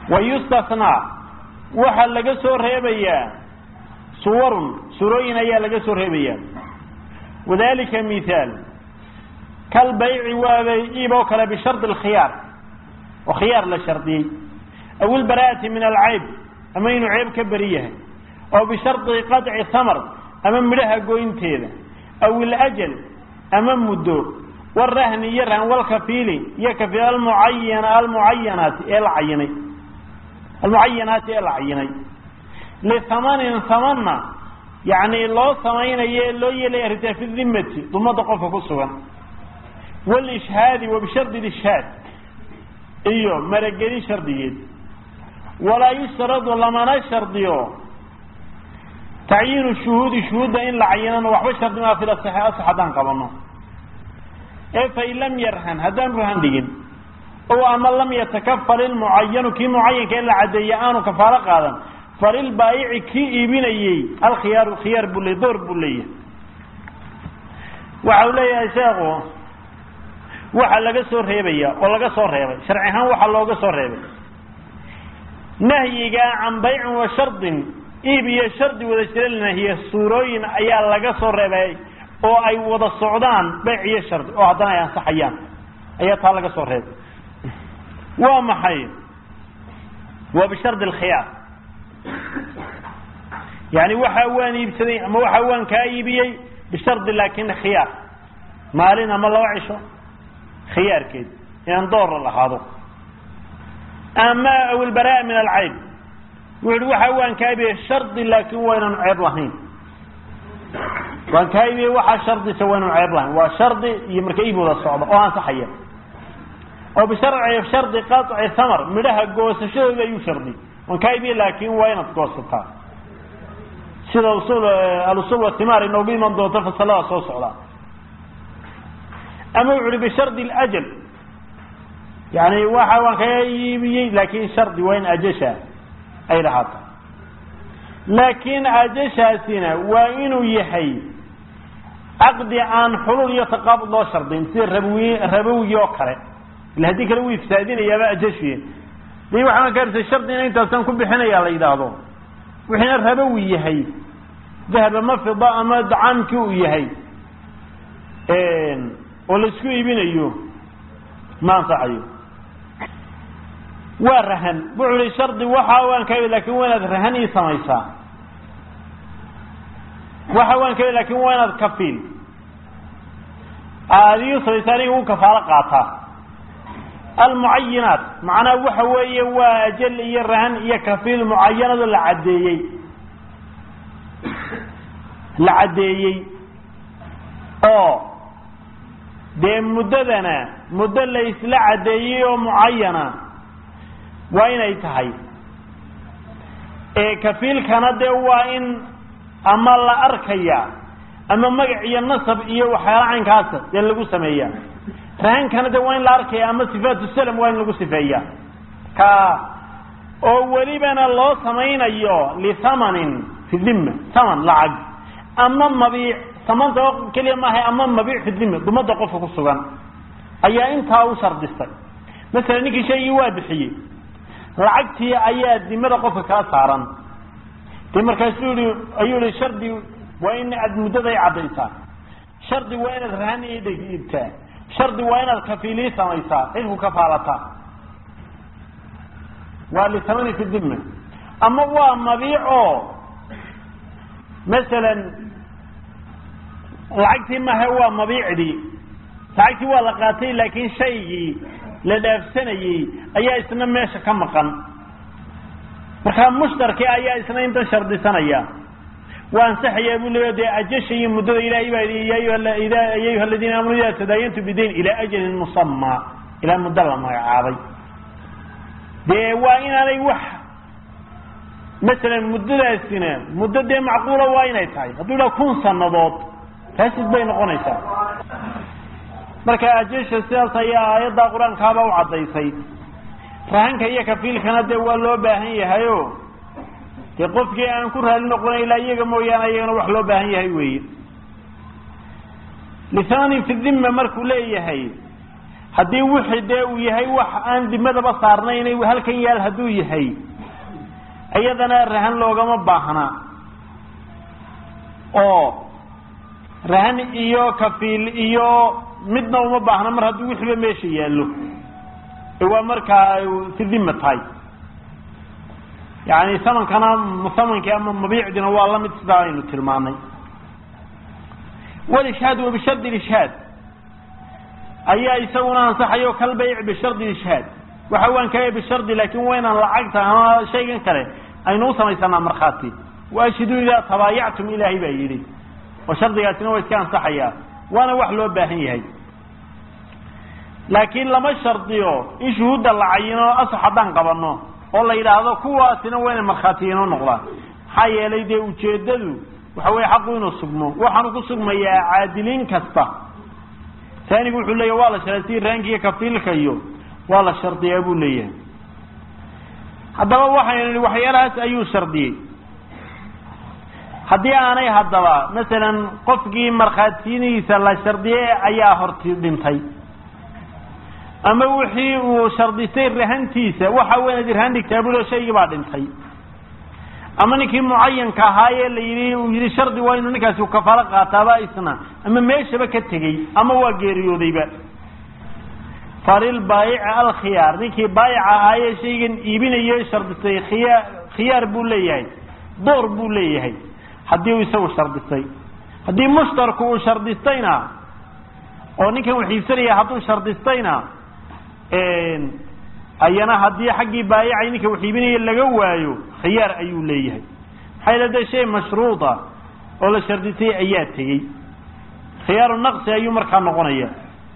wa yustasnaa waxaa laga soo reebayaa suwarun surooyin ayaa laga soo reebayaa wadalika mithaal kalbayci waabay iib oo kale bishardi alkhiyaar oo khiyaar la shardiyey aw ilbaraa'ati min alcayb ama inuu ceeb ka beri yahay oo bishardi qaطci thamar ama midhaha goynteeda aw ilajal ama muddo warahni iyo rahan walkafiili iyo kafiil almucayana almucayanaati ee la cayinay almucayanaati ee la cayinay lihamanin hamanna yani loo samaynayo ee loo yeelaya arrintaa fi dimati dumada qofka ku sugan walishhaadi wa bishardi lishhaad iyo maragelin shardigeed walaa yustaradu lamana shardiyo tacyiinu shuhuudi shuhuudda in la cayinana waxba shardi maa fil asaxi asax haddaan qabano ee fain lam yarhan haddaan ruhan dhigin o ama lam yatakafal ilmucayanu kii mucayanka in la caddeeya aanu kafaalo qaadan falilbaayici kii iibinayey alkhiyaaru khiyaar buu le door buu leeyahay waxa uu leeyahay sheekhu waxa laga soo reebaya oo laga soo reebay sharci ahaan waxaa looga soo reebay nahyiga can baycin wa shardin iib iyo shardi wada jira nahiye suurooyin ayaa laga soo reebay oo ay wada socdaan bayc iyo shardi oo haddana ay ansaxayaan ayaa taa laga soo reebay waa maxay waa bishardi alkhiyaar yani waxa waan iibsaday ama waxa waan kaa iibiyey bishardi laakin khiyaar maalin ama laba cisho khiyaarkeed inaan doora lahaado ama aw ilbaraa min alcayb wuxu uhi waxa waan kaa iibiyey shardi laakin waa inaan ceeb lahayn waan kaa iibiyey waxaa shardisa waa inaan ceeb lahayn waa shardi iyo marka iib wada socda oo ansaxaya oo bisharci shardi qaطci thamar midhaha goosashadooda ayuu shardi waan kaa iibiyey laakin waa inaad goosataa sida usul alusul watimaar inoogu iman doonto fasalada soo socda ama wuxu uhi bishardi ljal yani waxa waan kaga iibiyey laakin shardi waa in ajasha ay lahaato laakin ajashaasina waa inuu yahay caqdi aan xulul iyo taqaabud loo shardin sida rabawi rabawigii oo kale ila haddii kale wuu ifsaadinayaaba ajashiye di waxaan kaarsa shardina intaasaan ku bixinaya la yidhaahdo wixiina rabawi yahay dahab ama fida ama dacaamkii uu yahay oo laisku iibinayo ma anfacayo waa rahan wuxu uhi shardi waxa waan ka lakin waa inaad rahan ii samaysaa waxa waan ka lakin waa inaad kafiil aada ii samaysaa aniga u kafaalo qaataa almucayinaat macnaha waxa weeye waa ajal iyo rahan iyo kafiil mucayanado la caddeeyey la caddeeyey oo dee muddadana muddo la isla caddeeyey oo mucayana waa inay tahay ee kafiilkana dee waa in ama la arkaya ama magac iyo nasab iyo waxyaala caynkaasa dee lagu sameeya rahankana de waa in la arkaya ama sifaatu salam waa in lagu sifeeya ka oo welibana loo samaynayo lithamanin fi dhimma thaman lacag ama mabiic samanta oo keliya maaha ama mabiic fi dhimma dumada qofka ku sugan ayaa intaa u shardistay masalan ninkii shaygii waa bixiyey lacagtii ayaa dimada qofka kala saaran de markaasuu yihi ayuu yihi shardi waa in aad muddada i caddaysaa shardi waa inaad rahan ii dhiibtaa shardi waa inaad kafiilii samaysaa cidku kafaalataa waa litamani fi dhimma ama waa mabiic oo masalan lacagtii maha waa mabiicdii lacagtii waa la qaatay laakin shaygii la dhaafsanayey ayaa isna meesha ka maqan markaa mushtarkii ayaa isna intan shardisanaya waa ansaxayaa buu leeya dee ajasha iyo muddada ilahay baa yidhi ya ayuha aladiina aamanu ida tadaayantu bidayn ilaa ajalin musamaa ilaa muddo la magacaabay dee waa inaanay wax masalan muddadaasina muddo dee macquula waa inay tahay hadduu idhaha kun sanadood faasid bay noqonaysaa marka ajasha sidaas ayaa aayadda qur-aankaaba u caddaysay rahanka iyo kafiilkana dee waa loo baahan yahayo dee qofkii aan ku raali noqonay ilaa iyaga mooyaane iyagana wax loo baahan yahay weeye lisaanin fi dhimma markuu leeyahay haddii wixii dee uu yahay wax aan dimadaba saarnayn halkan yaal hadduu yahay iyadana rahan loogama baahna oo rahan iyo kafiil iyo midna uma baahna mar haddii wixiiba meesha yaallo waa markaa fi dima tahay yani samankana musamankii ama mabiicdina waa lamid sidaa aynu tilmaanay wlishhaad wa bishardi ishhaad ayaa isaguna ansaxayo kalbayc bishardi ishhaad waxa waan kaya bishardi laakin waa inaan lacagta ama shaygan kale aynu u samaysanaa markhaati waashhiduu idaa tabaayactum ilaahay baa yidhi oo shardigaasina waa iska ansaxayaa waana wax loo baahan yahay laakiin lama shardiyo in shuhuudda la cayino asax haddaan qabano oo la yidhaahdo kuwaasina waa inay markhaatiyiino noqdaan maxaa yeelay dee ujeeddadu waxa weye xaqu inuu sugmo waxaanu ku sugmayaa caadiliin kasta taanigu wuxuu leeyahy waa la shardiya si raankiiyo kafiilka iyo waa la shardiyaa buu leeyahay haddaba waxaynu nihi waxyaalahaas ayuu shardiyey haddii aanay haddaba masalan qofkii markhaatiyadiisa la shardiyey ayaa horti dhintay ama wixii uu shardistay rahantiisa waxa weynaad irhaan dhigtaa bulo shaygii baa dhintay ama ninkii mucayanka ahaayee la yidhi uu yidhi shardi waa inuu ninkaasi kafaalo qaataaba isna ama meeshaba ka tegey ama waa geeriyoodayba falilbaayici alkhiyaar ninkii baayica ahaayee shaygan iibinayo shardistay khiya khiyaar buu leeyahay door buu leeyahay haddii uu isagu shardistay haddii mushtarku uu shardistayna oo ninkan wax iibsanaya hadduu shardistayna ayana haddii xaggii baayicay ninka wax iibinaya laga waayo khiyaar ayuu leeyahay maxaa yale de shay mashruuda oo la shardisay ayaa tegey khiyaaru naqsi ayuu markaa noqonaya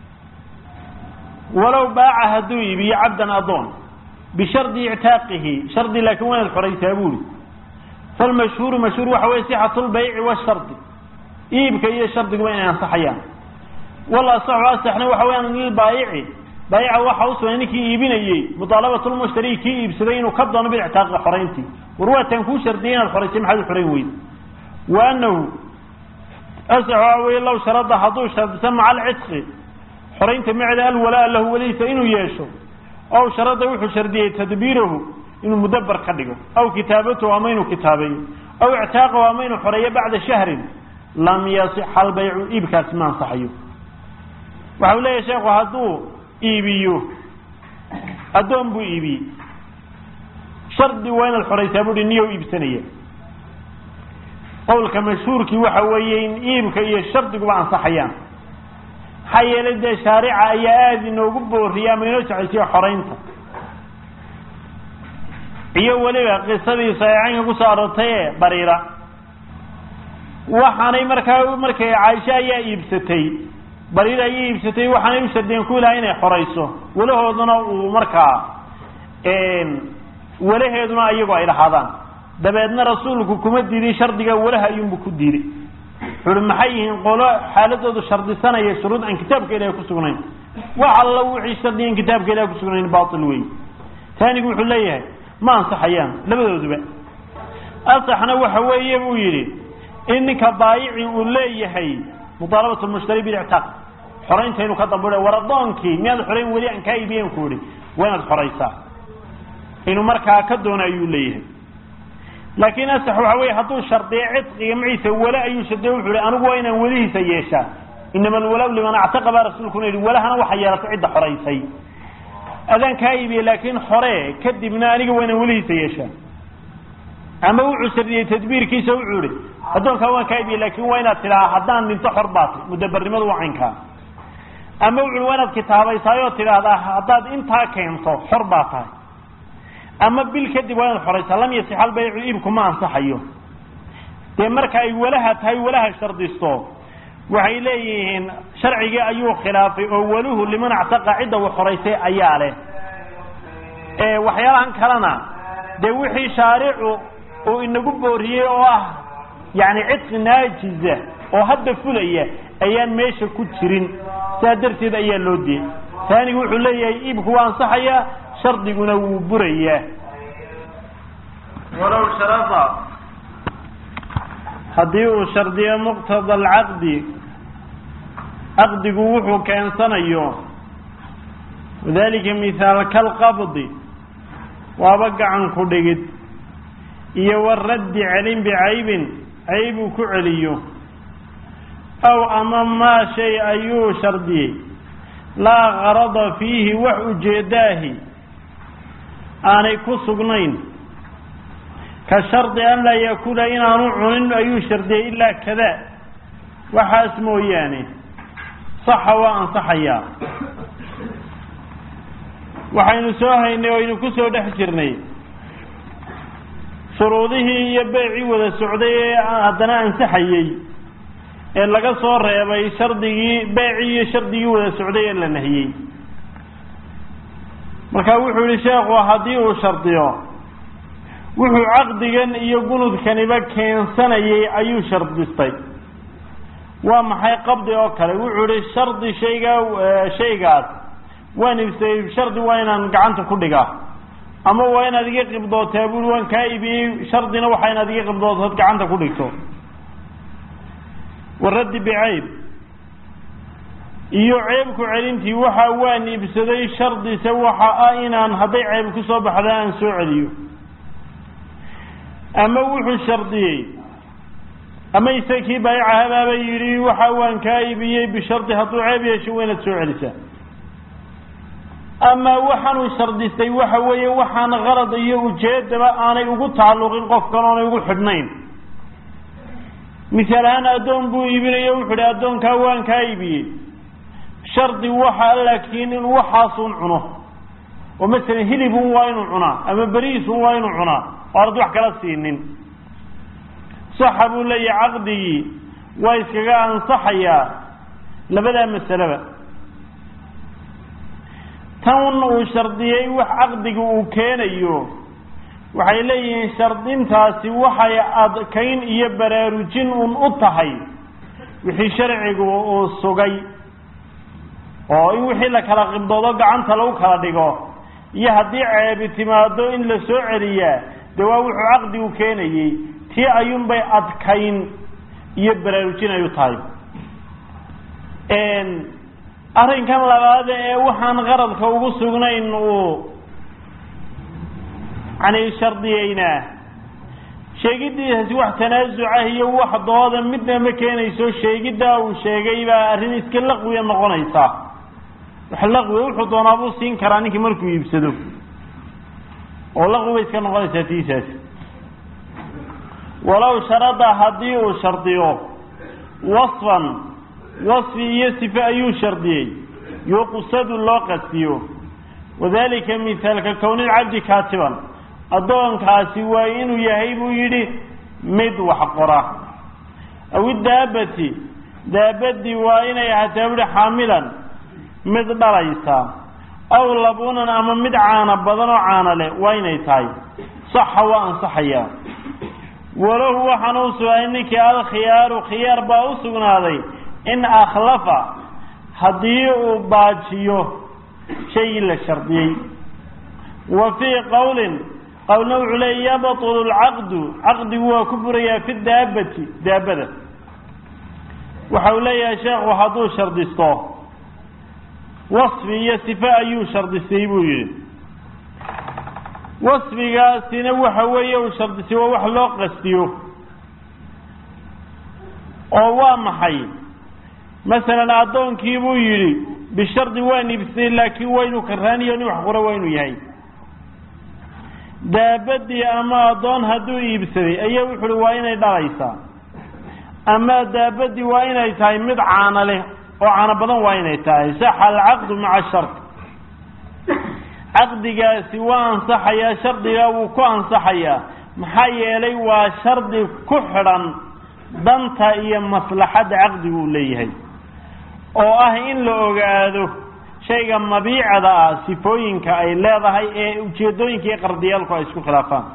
walow baaca hadduu iibiyo cabdan adoon bishardi ictaaqihi shardi laakin waa inaad xoraysaa buuri falmashhuuru mashhuur waxa weye sixatu lbayci washardi iibka iyo shardiguba inay ansaxayaan wal asaxu asaxna waxa weyaan lilbaayici baayica waxa usugay ninkii iibinayey mudaalabatulmushtari kii iibsaday inuu ka doono bilictaaqi xorayntii war waataan kuu shardiyay inaad xoraysay maxaad u xorayn weyda wa anahu asax waxa weye law sharada hadduu shardisa maca alcisqi xoraynta maceeda alwalaa lahu walihiisa inuu yeesho ow sharada wuxuu shardiyey tadbiirahu inuu mudabar ka dhigo aw kitaabatahu ama inuu kitaabeeyo aw ictaaqahu ama inuu xoreeyo bacda shahrin lam yasixa albaycu iibkaasi ma ansaxayo waxa uu leeyahay sheekhu hadduu iibiyo addoon buu iibiyey shardi waa inaad xoraysaa buuhi niyow iibsanaya qowlka mashhuurkii waxa weeye in iibka iyo shardiguba ansaxayaan maxaa yeelay dee shaarica ayaa aada inoogu booriyay ama inoo jeceysiya xoraynta iyo weliba qisadii saxiixaynka kusoo aroortay ee bariira waxaanay markaa markay caaisha ayaa iibsatay bariira ayay iibsatay waxaanay u shardiyeen ku ilahay inay xorayso walahooduna uu markaa walaheeduna iyagoo ay lahaadaan dabeedna rasuulku kuma diiday shardiga walaha ayuunbu ku diiday wuxuuhi maxay yihiin qolo xaaladoodu shardisanaya shuruud aan kitaabka ilahay kusugnayn wax alla wixii shardigan kitaabka ilahay kusugnayn baatil wey taanigu wuxuu leeyahay ma ansaxayaan labadooduba asaxna waxa weeye buu yidhi in ninka baayici uu leeyahay mudaalabat lmushtari bilictaaq xoraynta inuu ka dambuha war adoonkii miyaad xorayn weli aan kaa iibiyen ku ihi waa inaad xoraysaa inuu markaa ka doono ayuu leeyahay laakiin asax waxa weye hadduu shardiyo cidqiga maciisa wale ayuu shardiya wuxu hi anigu waa inaan welihiisa yeeshaa inama alwalaw liman actaqa baa rasuulkuna yidhi walahana waxa yeelatay cidda xoraysay adaan kaa iibiye laakiin hore kadibna aniga waa inaan welihiisa yeeshaa ama wuxuu shardiyey tadbiirkiisa wuxuu ihi addoonkaa waan kaa iibiye laakin waa inaad tidhaha haddaan dhinto xor baatay mudabarnimadu waa caynkaa ama wuxu waa inaad kitaabaysaayoo tidhaahdaa haddaad intaa keento xor baa tahay ama bil kadib waa inaad xoraysaa lam yasixal baycu iibku ma ansaxayo dee marka ay walaha tahay walaha shardisto waxay leeyihiin sharcigii ayuu khilaafay oo waluhu liman actaqa cidda uu xoraysay ayaa leh waxyaalahan kalena dee wixii shaaricu uu inagu booriyey oo ah yani cidqi naajiza oo hadda fulaya ayaan meesha ku jirin sidaa darteed ayaa loo diyey taanigu wuxuu leeyahay iibku waa ansaxayaa shardiguna wuu burayaa walow sharada haddii uu shardiyo muqtada alcaqdi caqdigu wuxuu keensanayo wadalika mithaal kalqabdi waaba gacan ku dhigid iyo waraddi celin bicaybin cayb uu ku celiyo aw ama maa shay ayuu shardiyey laa qarada fiihi wax ujeedaahi aanay ku sugnayn ka shardi an laa yakula inaanu cunin ayuu shardiyey ilaa kada waxaas mooyaane saxa waa ansaxayaa waxaynu soo haynay o aynu ku soo dhex jirnay shuruudihii iyo beecii wada socday ee haddana ansaxayey ee laga soo reebay shardigii beecii iyo shardigii wada socday ee la nahiyey marka wuxuu yihi sheekhu haddii uu shardiyo wuxuu caqdigan iyo gunudkaniba keensanayay ayuu shardistay waa maxay qabdi oo kale wuxuu yihi shardi shaygaa shaygaas waan ibsayey shardi waa inaan gacanta ku dhigaa ama waa inaad iga qibdootaa bui waan kaa ibiyey shardina waxaa inaad iga qibdootood gacanta ku dhigto waraddi bicayb iyo ceebku celintii waxa waan iibsaday shardise waxa ah inaan hadday ceeb ku soo baxda aan soo celiyo ama wuxuu shardiyey ama isagii baayacahabaaba yidhi waxa waan kaa ibiyey bishardi hadduu ceeb yeesho waa inaad soo celisaa ama waxaanuu shardistay waxa weeye waxaan qalad iyo ujeedaba aanay ugu tacalluqin qofkan oonay ugu xidhnayn misaal ahaan addoon buu iibinayo wuxuu ihi addoonkaa waan kaa iibiyey shardi waxa laakiin inuu waxaasun cuno oo masalan hilibun waa inuu cunaa ama beriisun waa inuu cunaa oo anad wax kala siinin saxa buu leeyahay caqdigii waa iskaga ansaxayaa labadaa masaleba tan uu shardiyey wax caqdiga uu keenayo waxay leeyihiin shardintaasi waxay adkayn iyo baraarujin un u tahay wixii sharcigu uu sugay oo in wixii la kala qibdoodo gacanta lagu kala dhigo iyo haddii ceebi timaado in la soo celiyaa dee waa wuxuu caqdigu keenayey tii ayuunbay adkayn iyo baraarujin ay u tahay arrinkan labaada ee waxaan qaradka ugu sugnayn uu yani shardiyeynaa sheegiddiisaasi wax tanaasucah iyo wax dooda midna ma keenayso sheegiddaa uu sheegay baa arrin iska laqwiya noqonaysa wax laqwiya wuxuu doonaa buu siin karaa ninkii markuu iibsado oo laqwi bay iska noqonaysaa tiisaasi walow sharada haddii uu shardiyo wasfan wasfi iyo sife ayuu shardiyey yuqsadu loo qastiyo wadalika mithaalka kownilcabdi kaatiban addoonkaasi waa inuu yahay buu yidhi mid wax qora aw idaabati daabadii waa inay ahaataa buhi xaamilan mid dhalaysa aw labunan ama mid caana badan oo caana leh waa inay tahay saxa waa ansaxayaa walahu waxaana u sugnaaday ninkii alkhiyaaru khiyaar baa u sugnaaday in akhlafa haddii uu baajiyo shaygii la shardiyey wa fii qowlin qowlna wuxuu leeya yabtulu lcaqdu caqdigu waa ku burayaa fi daabati daabada waxa uu leeyahay sheekhu hadduu shardisto wasfi iyo sife ayuu shardistay buu yidhi wasfigaasina waxa weeye uu shardistay waa wax loo qastiyo oo waa maxay masalan addoonkii buu yidhi bishardi waan iibsatay laakiin waa inuu karaaniyo nin wax qura waa inuu yahay daabadii ama addoon hadduu iibsaday ayaa wuxu uhi waa inay dhalaysaa ama daabadii waa inay tahay mid caana leh oo caano badan waa inay tahay saxa alcaqdu maca shard caqdigaasi waa ansaxayaa shardigaa wuu ku ansaxayaa maxaa yeelay waa shardi ku xidhan danta iyo maslaxadda caqdigu uu leeyahay oo ah in la ogaado shayga mabiicada ah sifooyinka ay leedahay ee ujeedooyinka iyo qardiyaalku ay isku khilaafaan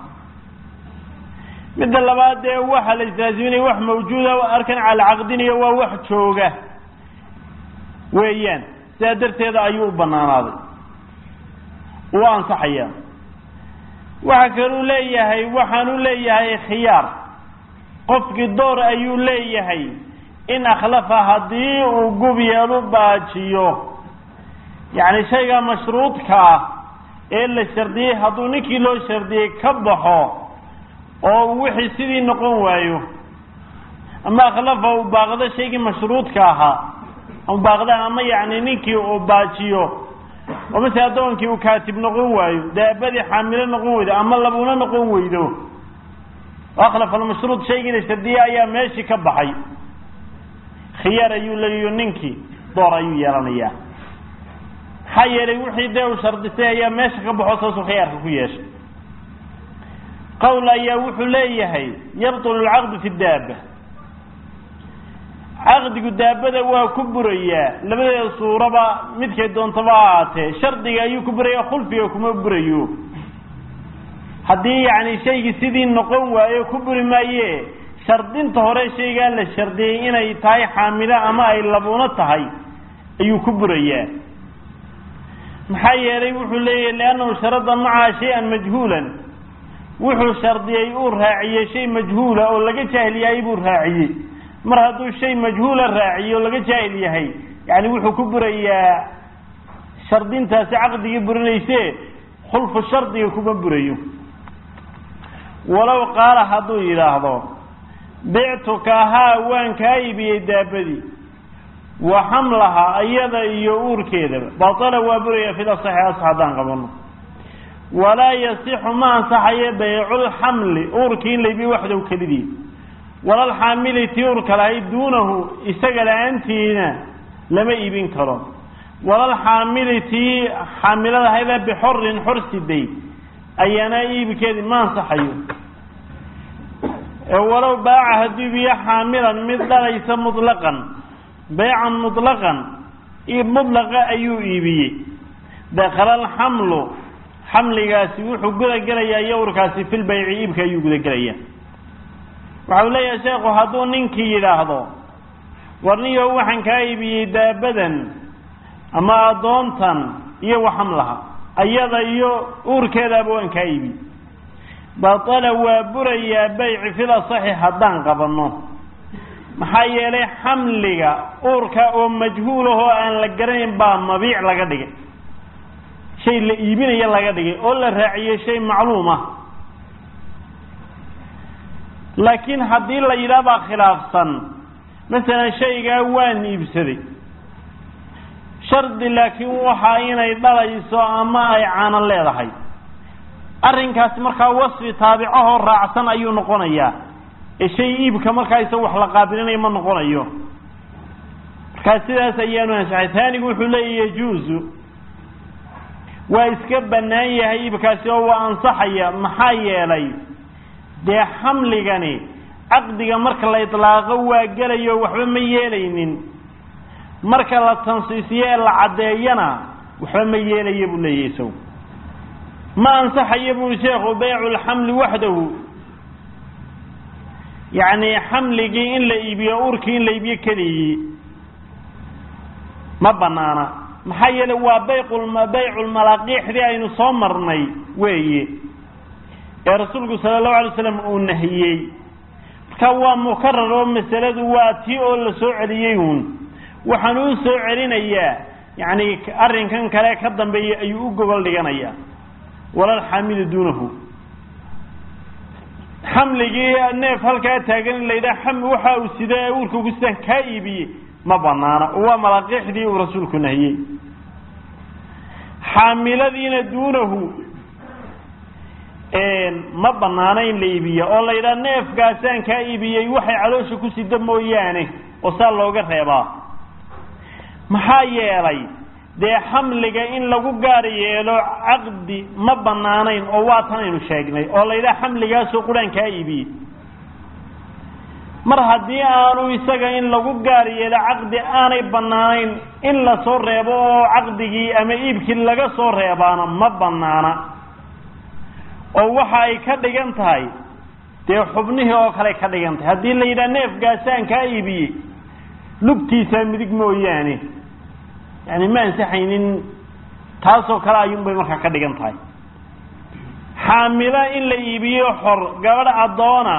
midda labaad dee waxa la islaaziminaya wax mawjuuda arkan calacaqdinayo waa wax jooga weeyaan sidaa darteeda ayuu u banaanaaday uu ansaxayaa waxa kaluu leeyahay waxaanu leeyahay khiyaar qofkii door ayuu leeyahay in akhlafa haddii uu gub yeelu baajiyo yacni shayga mashruudka ah ee la shardiyey hadduu ninkii loo shardiyey ka baxo oo uu wixii sidii noqon waayo ama akhlafa uu baaqdo shaygii mashruudka ahaa ama baaqda ama yacni ninkii uu baajiyo oo mase addoonkii uu kaatib noqon waayo daabadii xaamilo noqon weydo ama labuuna noqon weydo akhlafa almashruud shaygii la shardiyey ayaa meeshii ka baxay khiyaar ayuu leeyayo ninkii door ayuu yeelanayaa maxaa yeelay wixii dee uu shardisay ayaa meesha ka baxo saasuu khiyaarka ku yeeshay qowl ayaa wuxuu leeyahay yabtulu alcaqdu fi daaba caqdigu daabada waa ku burayaa labadeeda suuraba midkay doontaba ha ahaatee shardiga ayuu ku buraya khulfiga kuma burayo haddii yacni shaygii sidii noqon waayo ku buri maaye shardinta hore shaygaa la shardiyey inay tahay xaamilo ama ay labuuno tahay ayuu ku burayaa maxaa yeelay wuxuu leeyahy liannahu sharada macaha shay-an majhuulan wuxuu shardiyey uu raaciyey shay majhuula oo laga jaahil yahay buu raaciyey mar hadduu shay majhuula raaciye oo laga jaahil yahay yani wuxuu ku burayaa shardintaasi caqdigii burinayse khulfu shardiga kuma burayo walow qaala hadduu yidhaahdo bictuka haa waan kaa iibiyey daabadii wa xamlaha iyada iyo uurkeedaba batala waa buraya fil asaxi as haddaan qabano walaa yasixu ma ansaxayo bayculxamli uurkii in laybiyo waxdow kelidii walalxaamili tii uurka lahayd duunahu isaga la-aantiina lama iibin karo walalxaamili tii xaamiladahaydee bixorin xor siday ayaana iibkeedii ma ansaxayo walow baaca hadduu ibiyo xaamilan mid dhalaysa mutlaqan baycan mutlaqan iib mutlaqa ayuu iibiyey dakala alxamlu xamligaasi wuxuu gudagelayaa yowrkaasi fil bayci iibka ayuu gudagelayaa waxau leeyahay sheekhu hadduu ninkii yidhaahdo warniyo waxaan kaa iibiyey daabadan ama addoontan iyo waxamlaha ayada iyo uurkeedaaba waan kaa iibiyey batala waa burayaa bayci fil asaxi haddaan qabanno maxaa yeelay xamliga uurka oo majhuulahoo aan la garanayn baa mabiic laga dhigay shay la iibinaya laga dhigay oo la raaciyey shay macluum ah laakiin haddii la yidhaahbaa khilaafsan masalan shaygaa waan iibsaday shardi laakiin waxa inay dhalayso ama ay caano leedahay arrinkaasi markaa wasfi taabicahoo raacsan ayuu noqonayaa ee shay iibka markaa isaga wax la qaabilinayo ma noqonayo markaa sidaas ayaanu ansaxay taanigu wuxuu leeya yajuusu waa iska bannaan yahay iibkaasi oo waa ansaxaya maxaa yeelay dee xamligani caqdiga marka la idlaaqo waa gelayo waxba ma yeelaynin marka la tansiisiyo ee la caddeeyana waxba ma yeelaya buu leeyahy isagu ma ansaxayo buu sheekhu baycu lxamli waxdahu yacni xamligii in la iibiyo urkii in la iibiyo keligii ma banaana maxaa yeelay waa bayqulma bayculmalaaqiixdii aynu soo marnay weeye ee rasuulku sala allahu alay slam uu nahiyey marka waa mukarar oo masaladu waa tii oo la soo celiyey uun waxaan uu soo celinayaa yacni arrinkan kale ka dambeeya ayuu u gobol dhiganayaa walalxaamilu duunahu xamligii neef halkaa taagan in la yidhaha xam waxa uu sida ee uurka ku sidaan kaa iibiyey ma banaana oo waa malaaqiixdii uu rasuulku nahiyey xaamiladiina duunahu ma banaana in la iibiya oo la yidhaha neefkaasaan kaa iibiyey waxay caloosha ku sida mooyaane oo saa looga reebaa maxaa yeelay dee xamliga in lagu gaar yeelo caqdi ma banaanayn oo waa tan aynu sheegnay oo la yidhaha xamligaasoo quraan kaa iibiyey mar haddii aanu isaga in lagu gaar yeelo caqdi aanay banaanayn in lasoo reebo oo caqdigii ama iibkii laga soo reebaana ma banaana oo waxa ay ka dhigan tahay dee xubnihii oo kale ka dhigan tahay haddii la yidhaha neefgaasaan kaa iibiyey lugtiisaa midig mooyaane yani ma ansaxaynin taasoo kale ayuunbay markaa ka dhigan tahay xaamilo in la iibiyo xor gabadh addoona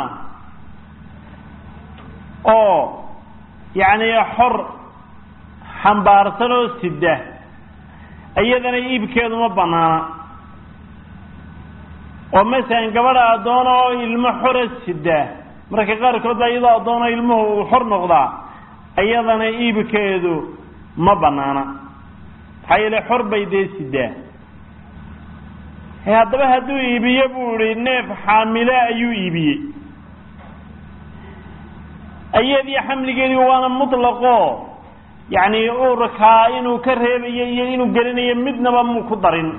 oo yacni xor xambaarsan oo sida iyadana iibkeedu ma banaana oo masalan gabadha addoona oo ilmo xora sidaa marka qaarkood baa iyadoo addoona ilmuhu uu xor noqdaa iyadana iibkeedu ma banaana maxaa yeele xor bay dee sidaa haddaba hadduu iibiye buu ihi neef xaamile ayuu iibiyey iyadii xamligeedii waana mutlaqo yacni uurkaa inuu ka reebayo iyo inuu gelinayo midnaba muu ku darin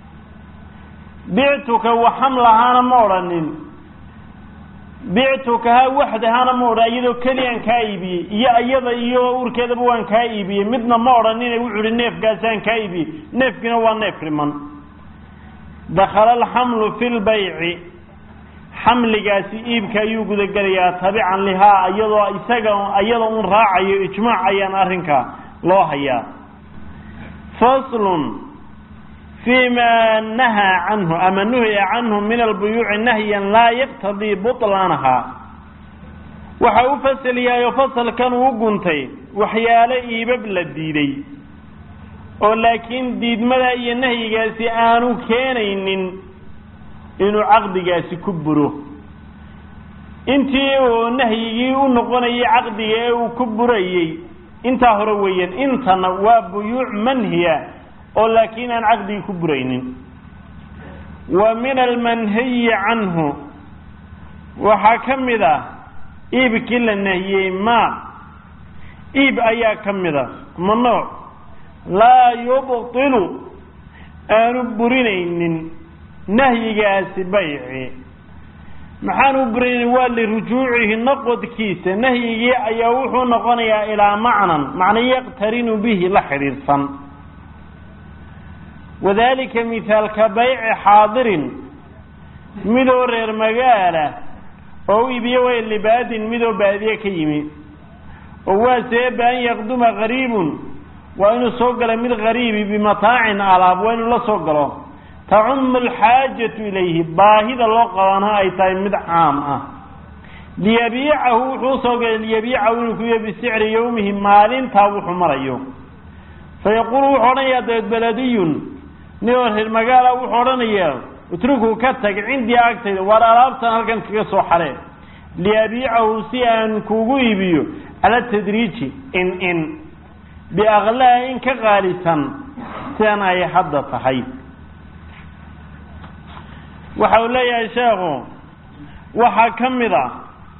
bictuka wa xamlahaana ma odhanin bictukaha waxdahaana ma odhan iyadoo keliyaan kaa iibiyey iyo iyada iyo uurkeedaba waan kaa iibiyey midna ma odhanine wuxuu ihi neefkaasaan kaa iibiyey neefkiina waa neef riman dakala alxamlu fi lbayci xamligaasi iibka ayuu gudagelayaa tabican lihaa iyadoo isaga iyada un raacayo ijmaac ayaan arrinka loo hayaa faslun fi ma nahaa canhu ama nuhiya canhu min albuyuuci nahyan laa yaqtadii buطlaanaha waxa u fasal yahay oo fasalkan uu guntay waxyaalo iibab la diiday oo laakiin diidmada iyo nahyigaasi aanu keenaynin inuu caqdigaasi ku buro intii uu nahyigii u noqonayay caqdiga ee uu ku burayey intaa hore weeyaan intana waa buyuuc manhiya oo laakiin aan caqdigii ku buraynin wa min almanhiyi canhu waxaa ka mid ah iibkii la nahiyey ma iib ayaa ka mid a ma nooc laa yubtilu aanu burinaynin nahyigaasi bayci maxaanu burinaynin waa lirujuucihi noqodkiisa nahyigii ayaa wuxuu noqonayaa ilaa macnan macna yaqtarinu bihi la xidhiidhsan wadalika mithaalka bayci xaadirin midoo reer magaala oo u iibiye way libaadin midoo baadiye ka yimi oo waa seeba an yaqduma qariibun waa inuu soo gala mid qariibi bimataacin alaab waa inuu la soo galo tacumu alxaajatu ilayhi baahida loo qabana ay tahay mid caam ah liyabiicahu wuxuu usoo galay liyabiicahu inuu kuiyo bisicri yawmihi maalintaa wuxuu marayo fayaquulu wuxuu odhanayaa dabeed beladiyun ninoo reer magaala wuxuu odhanayaa utrukuu ka tag cindii agtayda waar alaabtan halkan kaga soo xaree liyabiicahu si aan kuugu iibiyo cala tadriiji in in biaklaa in ka qaalisan sidan ay hadda tahay waxa uu leeyahay sheekhu waxaa ka mid a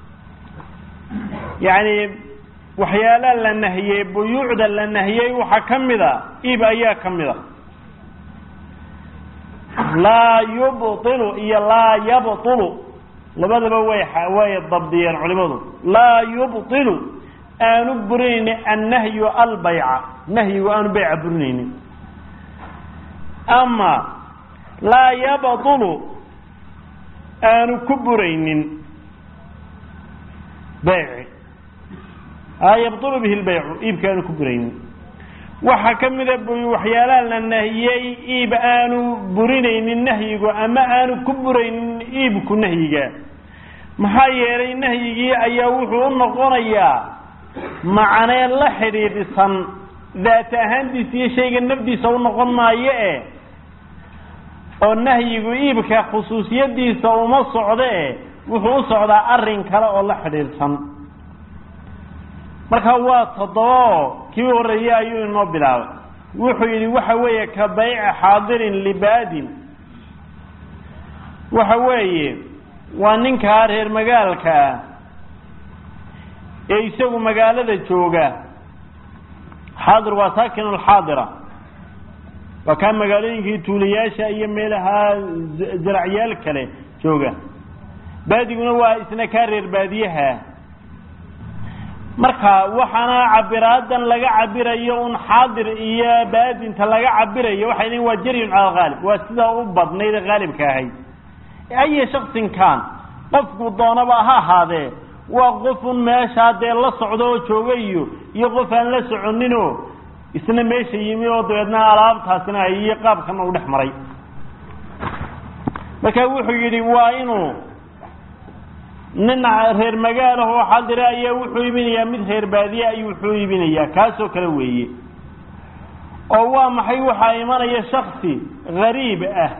yacni waxyaalaha la nahiyey buyuucda la nahiyey waxaa ka mid a iib ayaa ka mid a laa yubtilu iyo laa yabtulu labadaba way way dabdiyeen culimadu laa yubtilu aanu burinayni annahyu albayca nahyigu aanu bayca burinaynin ama laa yabtulu aanu ku buraynin bayci laa yabtulu bihi lbaycu iibka aanu ku buraynin waxaa ka mida waxyaalaha la nahiyey iib aanu burinaynin nahyigu ama aanu ku buraynin iibku nahyiga maxaa yeelay nahyigii ayaa wuxuu u noqonayaa macnee la xidhiidhisan daat ahaantiisa iyo shayga nafdiisa u noqon maayo e oo nahyigu iibka khusuusiyadiisa uma socdo e wuxuu u socdaa arrin kale oo la xidhiidhsan marka waa toddobaoo kii horreeyey ayuu inoo bilaabay wuxuu yidhi waxa weeye ka bayci xaadirin libaadin waxa weeye waa ninkaa reer magaalka ah ee isagu magaalada jooga xaadir waa saakinu alxaadira waa kaa magaalooyinkii tuulayaasha iyo meelaha zaracyaal kale jooga baadiguna waa isna kaa reer baadiyaha marka waxaana cabiraadan laga cabirayo un xaadir iyo baadinta laga cabirayo waxay leeyiin waa jaryun cala alghaalib waa sidaa u badnayd ee haalibka ahayd aya shaksin kaan qofku doonaba ha ahaadee waa qofun meeshaa dee la socdo oo jooga iyo iyo qof aan la soconinoo isna meesha yimi oo dabeedna alaabtaasina ay iyo qaabkana u dhex maray marka wuxuu yidhi waa inuu nin reer magaalaho xadire ayaa wuxuu iibinayaa mid reer baadiye ayuu wuxuu iibinayaa kaasoo kale weeye oo waa maxay waxaa imanaya shaksi gariib ah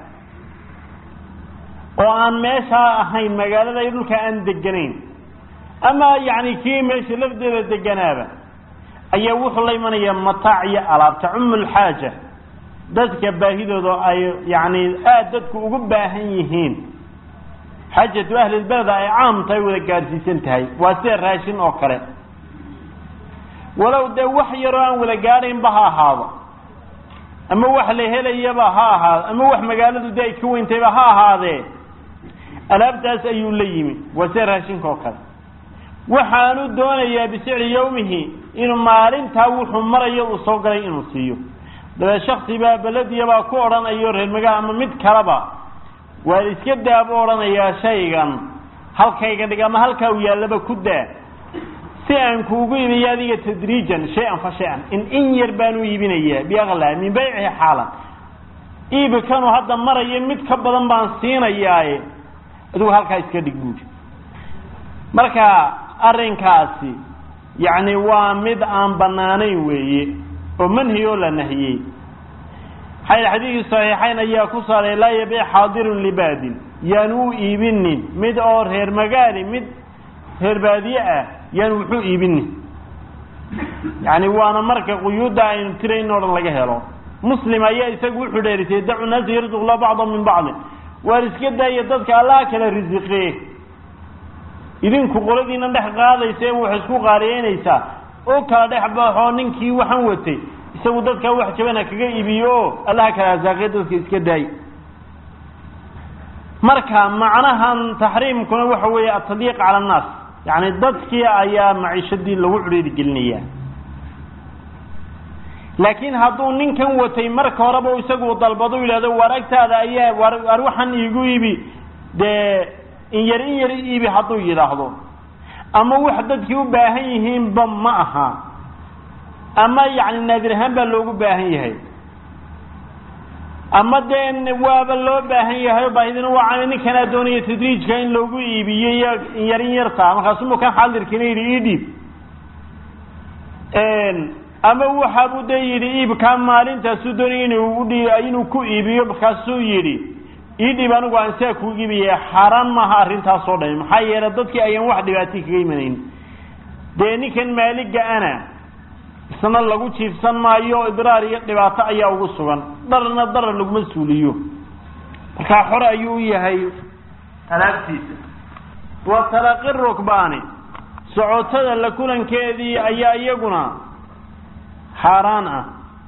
oo aan meeshaa ahayn magaalada iyo dhulka aan deganayn ama yacni kii meesha lafdeeda deganaaba ayaa wuxuu la imanayaa mataac iyo alaab tacumu lxaaja dadka baahidooda ay yacni aada dadku ugu baahan yihiin xaajatu ahlilbeleda ay caamtahay wada gaadhsiisan tahay waa sida raashin oo kale walow dee wax yaroo aan wada gaadhaynba ha ahaado ama wax la helayaba ha ahaado ama wax magaaladu dee ay ka weyntayba ha ahaadee alaabtaas ayuu la yimi waa sida raashinka oo kale waxaanu doonayaa bisicri yawmihi inuu maalintaa wuxuu marayo uu soo galay inuu siiyo dabeed shaksi baa belediyabaa ku odhanayo reer magaal ama mid kaleba waa iska daa buu odhanayaa shaygan halkayga dhig ama halkaa uu yaallaba ku daa si aan kuugu iibiyo adiga tadriijan shay-an fa shay-an in in yar baanu iibinayaa biaqlaa min baycihi xaalan iibikanu hadda marayo mid ka badan baan siinayaaye adigu halkaa iska dhig buuri marka arrinkaasi yacni waa mid aan bannaanayn weeye oo manhi oo la nahiyey maxaa yidhi xadiidkii saxiixayn ayaa ku saaray laa yabiic xaadirun libaadin yaan u iibinin mid oo reer magaali mid reer baadiye ah yaan wuxuu iibinin yacni waana marka quyuudda aynu tirayn o dhan laga helo muslim ayaa isagu wuxuu dheerisay dacu naasa yarzuq la bacda min bacdi waar iska daaya dadka allaha kala risiqee idinku qoladiina dhex qaadaysa ee wax isku qaaliyeynaysaa oo kala dhex baxoo ninkii waxaan watay isagu dadkaa wax jabana kaga iibiyo o allaha kala asaaqee dadka iska daay marka macnahan taxriimkuna waxa weeye atadyiiq cala annaas yacni dadkii ayaa maciishadii lagu cudhiiri gelinayaa laakiin hadduu ninkan watay marka horeba isagu dalbado yidhahdo war agtaada ayaa war war waxaan iigu iibi dee in yar in yar iibi hadduu yidhaahdo ama wax dadkii u baahan yihiinba ma aha ama yacni naadir ahaan baa loogu baahan yahay ama dee waaba loo baahan yahay baahidina waa ninkanaa doonaya tadriijka in loogu iibiyo iyo in yar in yartaa markaasumuu kan xaadirkiina yidhi ii dhiib ama waxaabuu dee yidhi iibkaa maalintaasuu doonaya inuu udhi inuu ku iibiyo markaasuu yidhi ii dhib anigu aan saa kuu iibiyaya xaaraan maaha arrintaasoo dhami maxaa yeelay dadkii ayaan wax dhibaatay kaga imanayn dee ninkan maaliga ana isna lagu jiifsan maayo idraar iyo dhibaato ayaa ugu sugan dharna darar laguma suuliyo markaa xore ayuu u yahay alaabtiisa wa talaqi rukbaani socotada la kulankeedii ayaa iyaguna xaaraan ah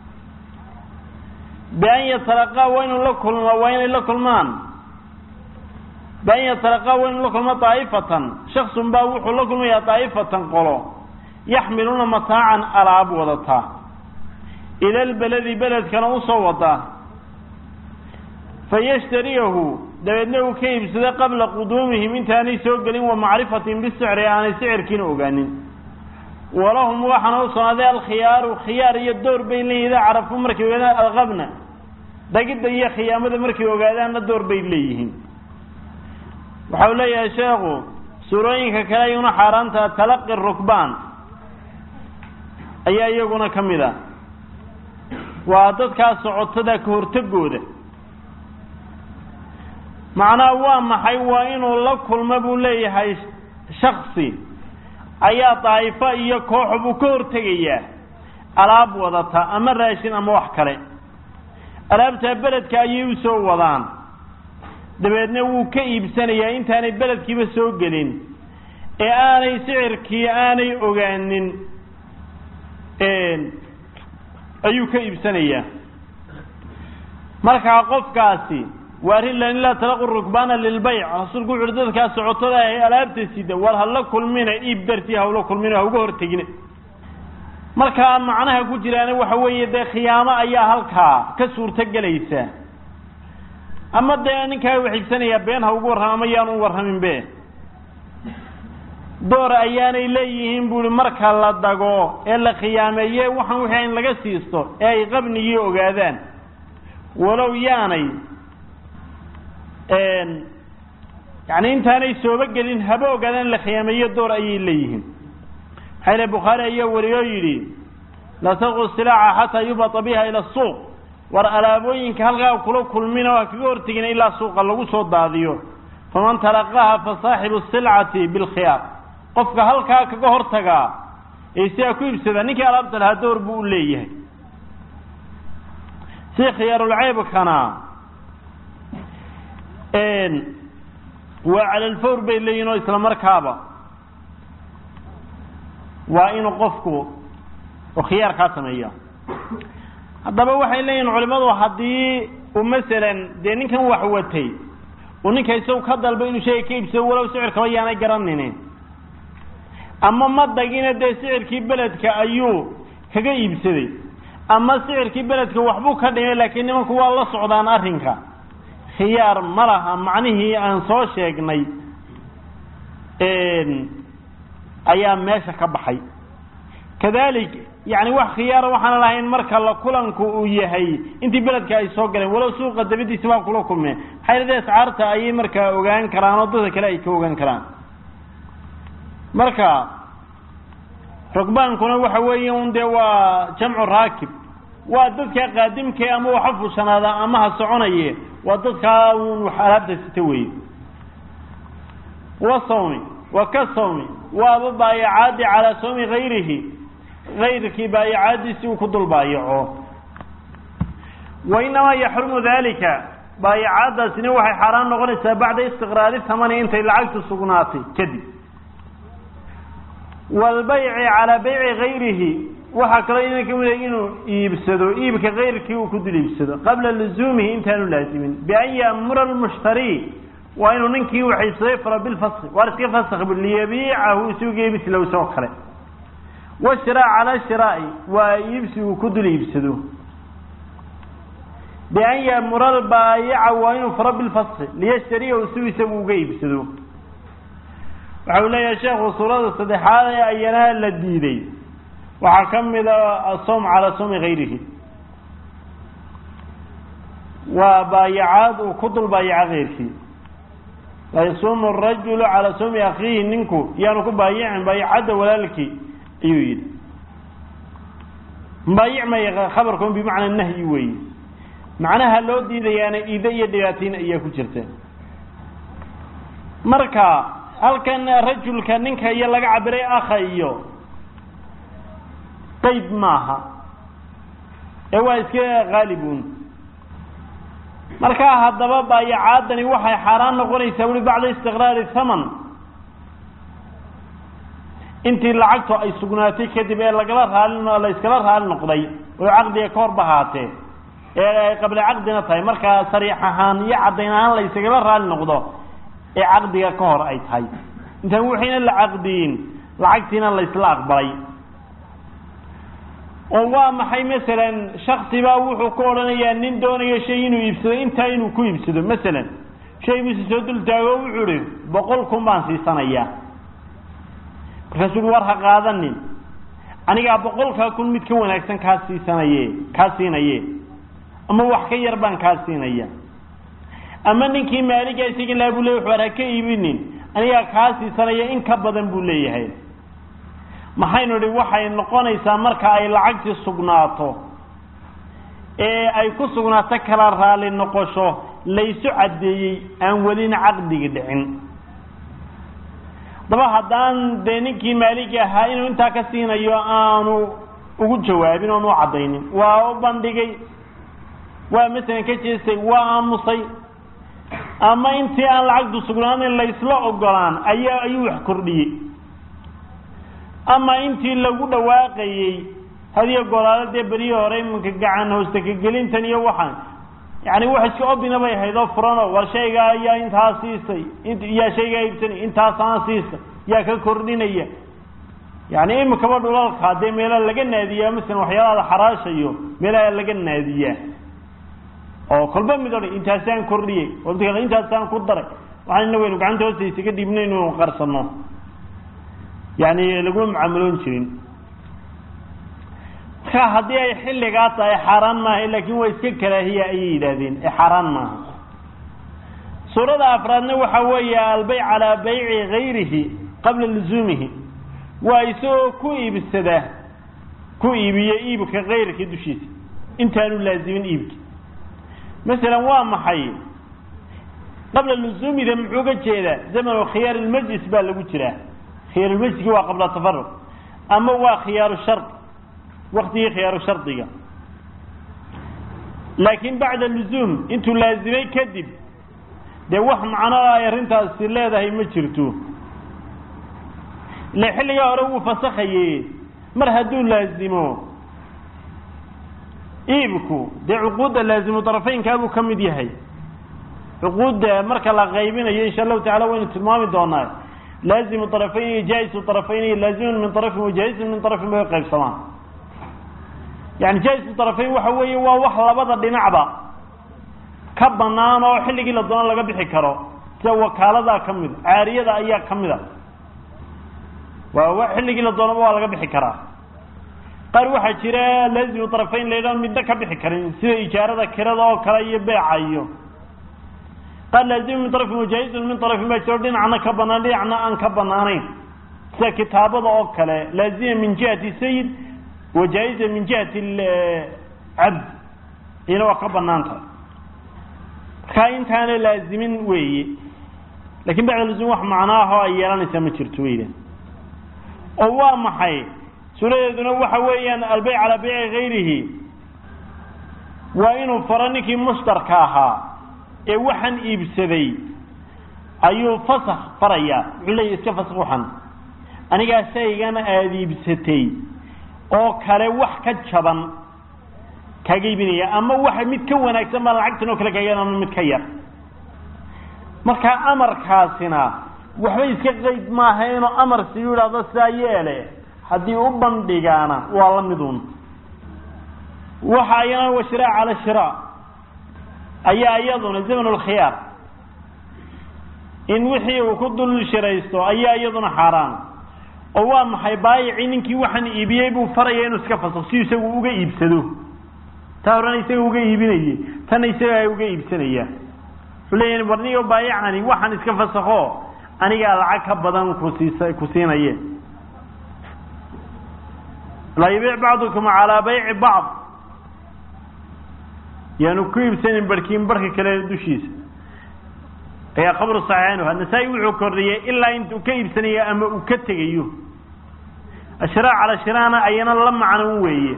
bian yatalaqaa waa inuu la kulma waa inay la kulmaan bian yatalaqaa waa inuu la kulmo daa'ifatan shaksun baa wuxuu la kulmayaa daa'ifatan qolo yaxmiluuna mataacan alaab wadataa ila lbeledi beledkana usoo wadaa fayashtariyahu dabeedna uu ka iibsada qabla quduumihim intaanay soo gelin wa macrifatin bisicri aanay sicirkiina ogaanin walahum waxaana u sugnaaday alkhiyaaru khiyaar iyo door bay leeyihin idaa carafku markay ogaadaan alqabna dhagidda iyo khiyaamada markay ogaadaanna door bay leeyihiin waxau leeyahay sheekhu suurooyinka kale ayuna xaaraanta talaqi rukbaan ayaa iyaguna ka mid ah waa dadkaa socotada ka hortagooda macnaha waa maxay waa inuu la kulmo buu leeyahay shaksi ayaa daa'ifo iyo kooxo buu ka hortegayaa alaab wadata ama raashin ama wax kale alaabtaa beledka ayay u soo wadaan dabeedna wuu ka iibsanayaa intaanay beledkiiba soo gelin ee aanay sicirkii aanay ogaanin ayuu ka iibsanayaa markaa qofkaasi waa arrin lan laa talaqu rukbaana lilbayc rasuulku wuxu uhi dadkaa socotada ah alaabta sida war hala kulmina iib dartii hawla kulmina ha uga hortegina markaa macnaha ku jiraana waxa weeye dee khiyaamo ayaa halkaa ka suurto gelaysa ama dee ninkaa wax iibsanayaa been ha ugu warrama ama yaan u warramin be door ayaanay leeyihiin buuhi marka la dago ee la khiyaameeye waxaan wixii in laga siisto ee ay qabnigii ogaadaan walow yaanay yani intaanay sooba gelin haba ogaadaan in la khiyaameeyo door ayay leeyihiin maxaa ile bukhaari ayaa wariyoo yidhi laa talqu silaaca xataa yubata biha ila suuq war alaabooyinka halkaa kula kulmina waa kaga hortegina ilaa suuqa lagu soo daadiyo faman talaqaha fa saaxibu silcati bilkhiyaar qofka halkaa kaga hortagaa ee sidaa ku iibsada ninkii alaabta lahaa door buu u leeyahay si khiyaarulceybkana waa calalfawr bay leeyihin oo isla markaaba waa inuu qofku oo khiyaarkaa sameeya haddaba waxay leeyihin culimadu haddii uu masalan dee ninkan wax watay uu ninka isagu ka dalba inuu shayga ka iibsado walow sicirkaba yaanay garanaynin ama madagina dee sicirkii beledka ayuu kaga iibsaday ama sicirkii beledka waxbuu ka dhimay laakiin nimanku waa la socdaan arrinka khiyaar ma laha macnihii aan soo sheegnay ayaa meesha ka baxay kadalik yani wax khiyaara waxaan lahayn marka la kulanku uu yahay intii beledka ay soo galeen walow suuqa dabadiisa baa kula kulmeen xaylada ascaarta ayay markaa ogaan karaan oo dadka kale ay ka ogaan karaan marka rogbaankuna waxa weeye un dee waa jamcu raakib waa dadka qaadimkee ama waxa fushanaada ama ha soconaye waa dadkaa un wax alaabta sita weye wa sawmi wa ka sawmi waaba baayacaadi calaa sawmi gayrihi gayrkii baayacaadiisi uu ku dul baayaco wa inamaa yaxrumu dalika baayacaadaasina waxay xaaraan noqonaysaa bacda istiqraari tamani intay lacagtu sugnaatay kadib waalbayci calaa bayci gayrihi waxaa kaloo idan ka mida inuu iibsado iibka kayrkii uu ku dul iibsado qabla luzuumihi intaanu laazimin bian ya'mura almushtari waa inuu ninkii wax iibsaday faro bilfaski waar iska fask bu liyabiicahu isuga iibslow soo kale washiraa cala shiraa'i waa iibsi uu ku dul iibsado bian ya'mura albaayica waa inuu faro bilfaski liyashtariyahu siu isagu uga iibsado waxa uu leeyahay sheekhu suurada saddexaad ee ayana la diiday waxaa ka mida asom calaa sawmi gayrihi waa baayacaad uu ku dul baayaca keyrkii la yasuumu arajulu calaa sawmi akhiihi ninku yaanu ku baayicin baayacadda walaalkii ayuu yidhi baayic maya khabarkun bimacnaa nahyi weeye macnaha loo diidayaana iide iyo dhibaatayn ayaa ku jirta marka halkan rajulka ninka iyo laga cabiray akha iyo qayd maaha ee waa iska khaalibun markaa haddaba baayacaadani waxay xaaraan noqonaysaa weli bacda istiqraari thaman intii lacagtu ay sugnaatay kadib ee lagala raali la iskala raali noqday oo caqdiga ka hor bahaatee ee ay qabla caqdina tahay markaa sariix ahaan iyo caddayn ahaan la iskagala raali noqdo ee caqdiga ka hor ay tahay intaan wixiina la caqdiyin lacagtiina la isla aqbalay oo waa maxay masalan shaksibaa wuxuu ku odhanayaa nin doonayo shay inuu iibsado intaa inuu ku iibsado masalan shay bisi soo dul taago wuxuu ihi boqol kun baan siisanayaa markaasuu ui war ha qaadanin anigaa boqolkaa kun mid ka wanaagsan kaa siisanaye kaa siinaye ama wax ka yar baan kaa siinaya ama ninkii maaliga isaga laa buu ley war ha ka iibinin anigaa kaa siisanaya in ka badan buu leeyahay maxaynu idhi waxay noqonaysaa marka ay lacagtii sugnaato ee ay ku sugnaato kala raali noqosho laysu caddeeyey aan welina caqdigi dhicin daba haddaan dee ninkii maaligi ahaa inuu intaa ka siinayo aanu ugu jawaabin oon u caddaynin waa u bandhigay waa masalan ka jeestay waa aamusay ama intii aan lacagtu sugnaanin laysla ogolaan ayaa ayuu wax kordhiyey ama intii lagu dhawaaqayey hadiyo golaalo dee beriyi hore iminka gacan hoosta kagelintan iyo waxaan yani wax iska obina bay ahayd oo furanoo war shaygaa ayaa intaa siisay yaa shaygaa iibsanay intaasaan siistay yaa ka kordhinaya yani imikaba dhulalka dee meelaha laga naadiyaa masalan waxyaalaha xaraashayo meelaha laga naadiyaa oo kolba mid odhan intaasaan kordhiyey intaasaan ku daray waxaan ina waynu gacanta hoosta isaga dhiibna inuu qarsano yani laguma mucaamaloon jirin marka haddii ay xilligaa tahay xaaraan maaha laakin waa iska karaahiya ayay yidhaahdeen ee xaaraan maaha suurada afraadna waxa weeye albeyc calaa bayci gayrihi qabla luzuumihi waa isagoo ku iibsada ku iibiyo iibka kayrka dushiisa intaanu laazimin iibki masalan waa maxay qabla lusuumida muxuu ga jeedaa zamanu khiyaar ilmajlis baa lagu jiraa khiyaarulmajliski waa qabla tafaruq ama waa khiyaaru shard waktigii khiyaaru shardiga laakiin bacda lusuum intuu laazimay kadib dee wax macno ay arrintaasi leedahay ma jirto ile xilligaa hore wuu fasakhaye mar hadduu laazimo iibku dee cuquudda laazimu darafeynkaabuu ka mid yahay cuquudda marka la qaybinayo insha allahu tacala waynu tilmaami doonaa laazimu طarafayn iyo jaa-isu طarafayn iyo laazimun min طarafin wa jaa-isun min طarafin bay qaybsamaan yani jaa-isu طarafayn waxa weeye waa wax labada dhinacba ka banaan oo xilligii la doono laga bixi karo sida wakaaladaa ka mida caariyada ayaa ka mida waa xilligii la doonaba waa laga bixi karaa qaar waxaa jira laazimu طarafayn la yidhaho midna ka bixi karin sida ijaarada kirada oo kale iyo beeca iyo qaar laazimu min طarafin wajaa-izun min طarafin baa jiro dhinacna ka banaan dhinacna aan ka banaanayn sida kitaabada oo kale laazima min jihati sayid wajaa-iza min jihati cabd iyana waa ka banaan tahay markaa intaana laazimin weeye lakin bacda lazim wax macnaahoo ay yeelanaysaa ma jirto weyda oo waa maxay suuradeeduna waxa weeyaan albeyc calaa beyci gayrihi waa inuu faro ninkii mushtarka ahaa ee waxaan iibsaday ayuu fasak farayaa wuxuu leeya iska fasak waxan anigaa shaygana aada iibsatay oo kale wax ka jaban kaaga iibinaya ama waxa mid ka wanaagsan baa lacagtan oo kale kaaga ama mid ka yar marka amarkaasina waxba iska qeyd maaha inuu amar siyu idhahdo sidaa yeele haddii u bandhigaana waa la midun waxa ayana wa shiraa cala shiraa ayaa iyaduna zaman lkhiyaar in wixii uu ku dul shiraysto ayaa iyaduna xaaraan oo waa maxay baayicii ninkii waxaan iibiyey buu faraya inuu iska faso si isagu uga iibsado taa horena isaga uga iibinaye tanna isaga uga iibsanaya wuxuu leeyahay warnigo baayicani waxaan iska fasakho anigaa lacag ka badan kusiisa ku siinaye laa yabiic bacdukum calaa bayci bacd yaanu ku iibsanin barhkiin barhka kale dushiisa ayaa qabru saxiixanuha nasaa-i wuxuu kordhiyey ilaa intuu ka iibsanayo ama uu ka tegayo ashraa cala shiraana ayana la macno weeye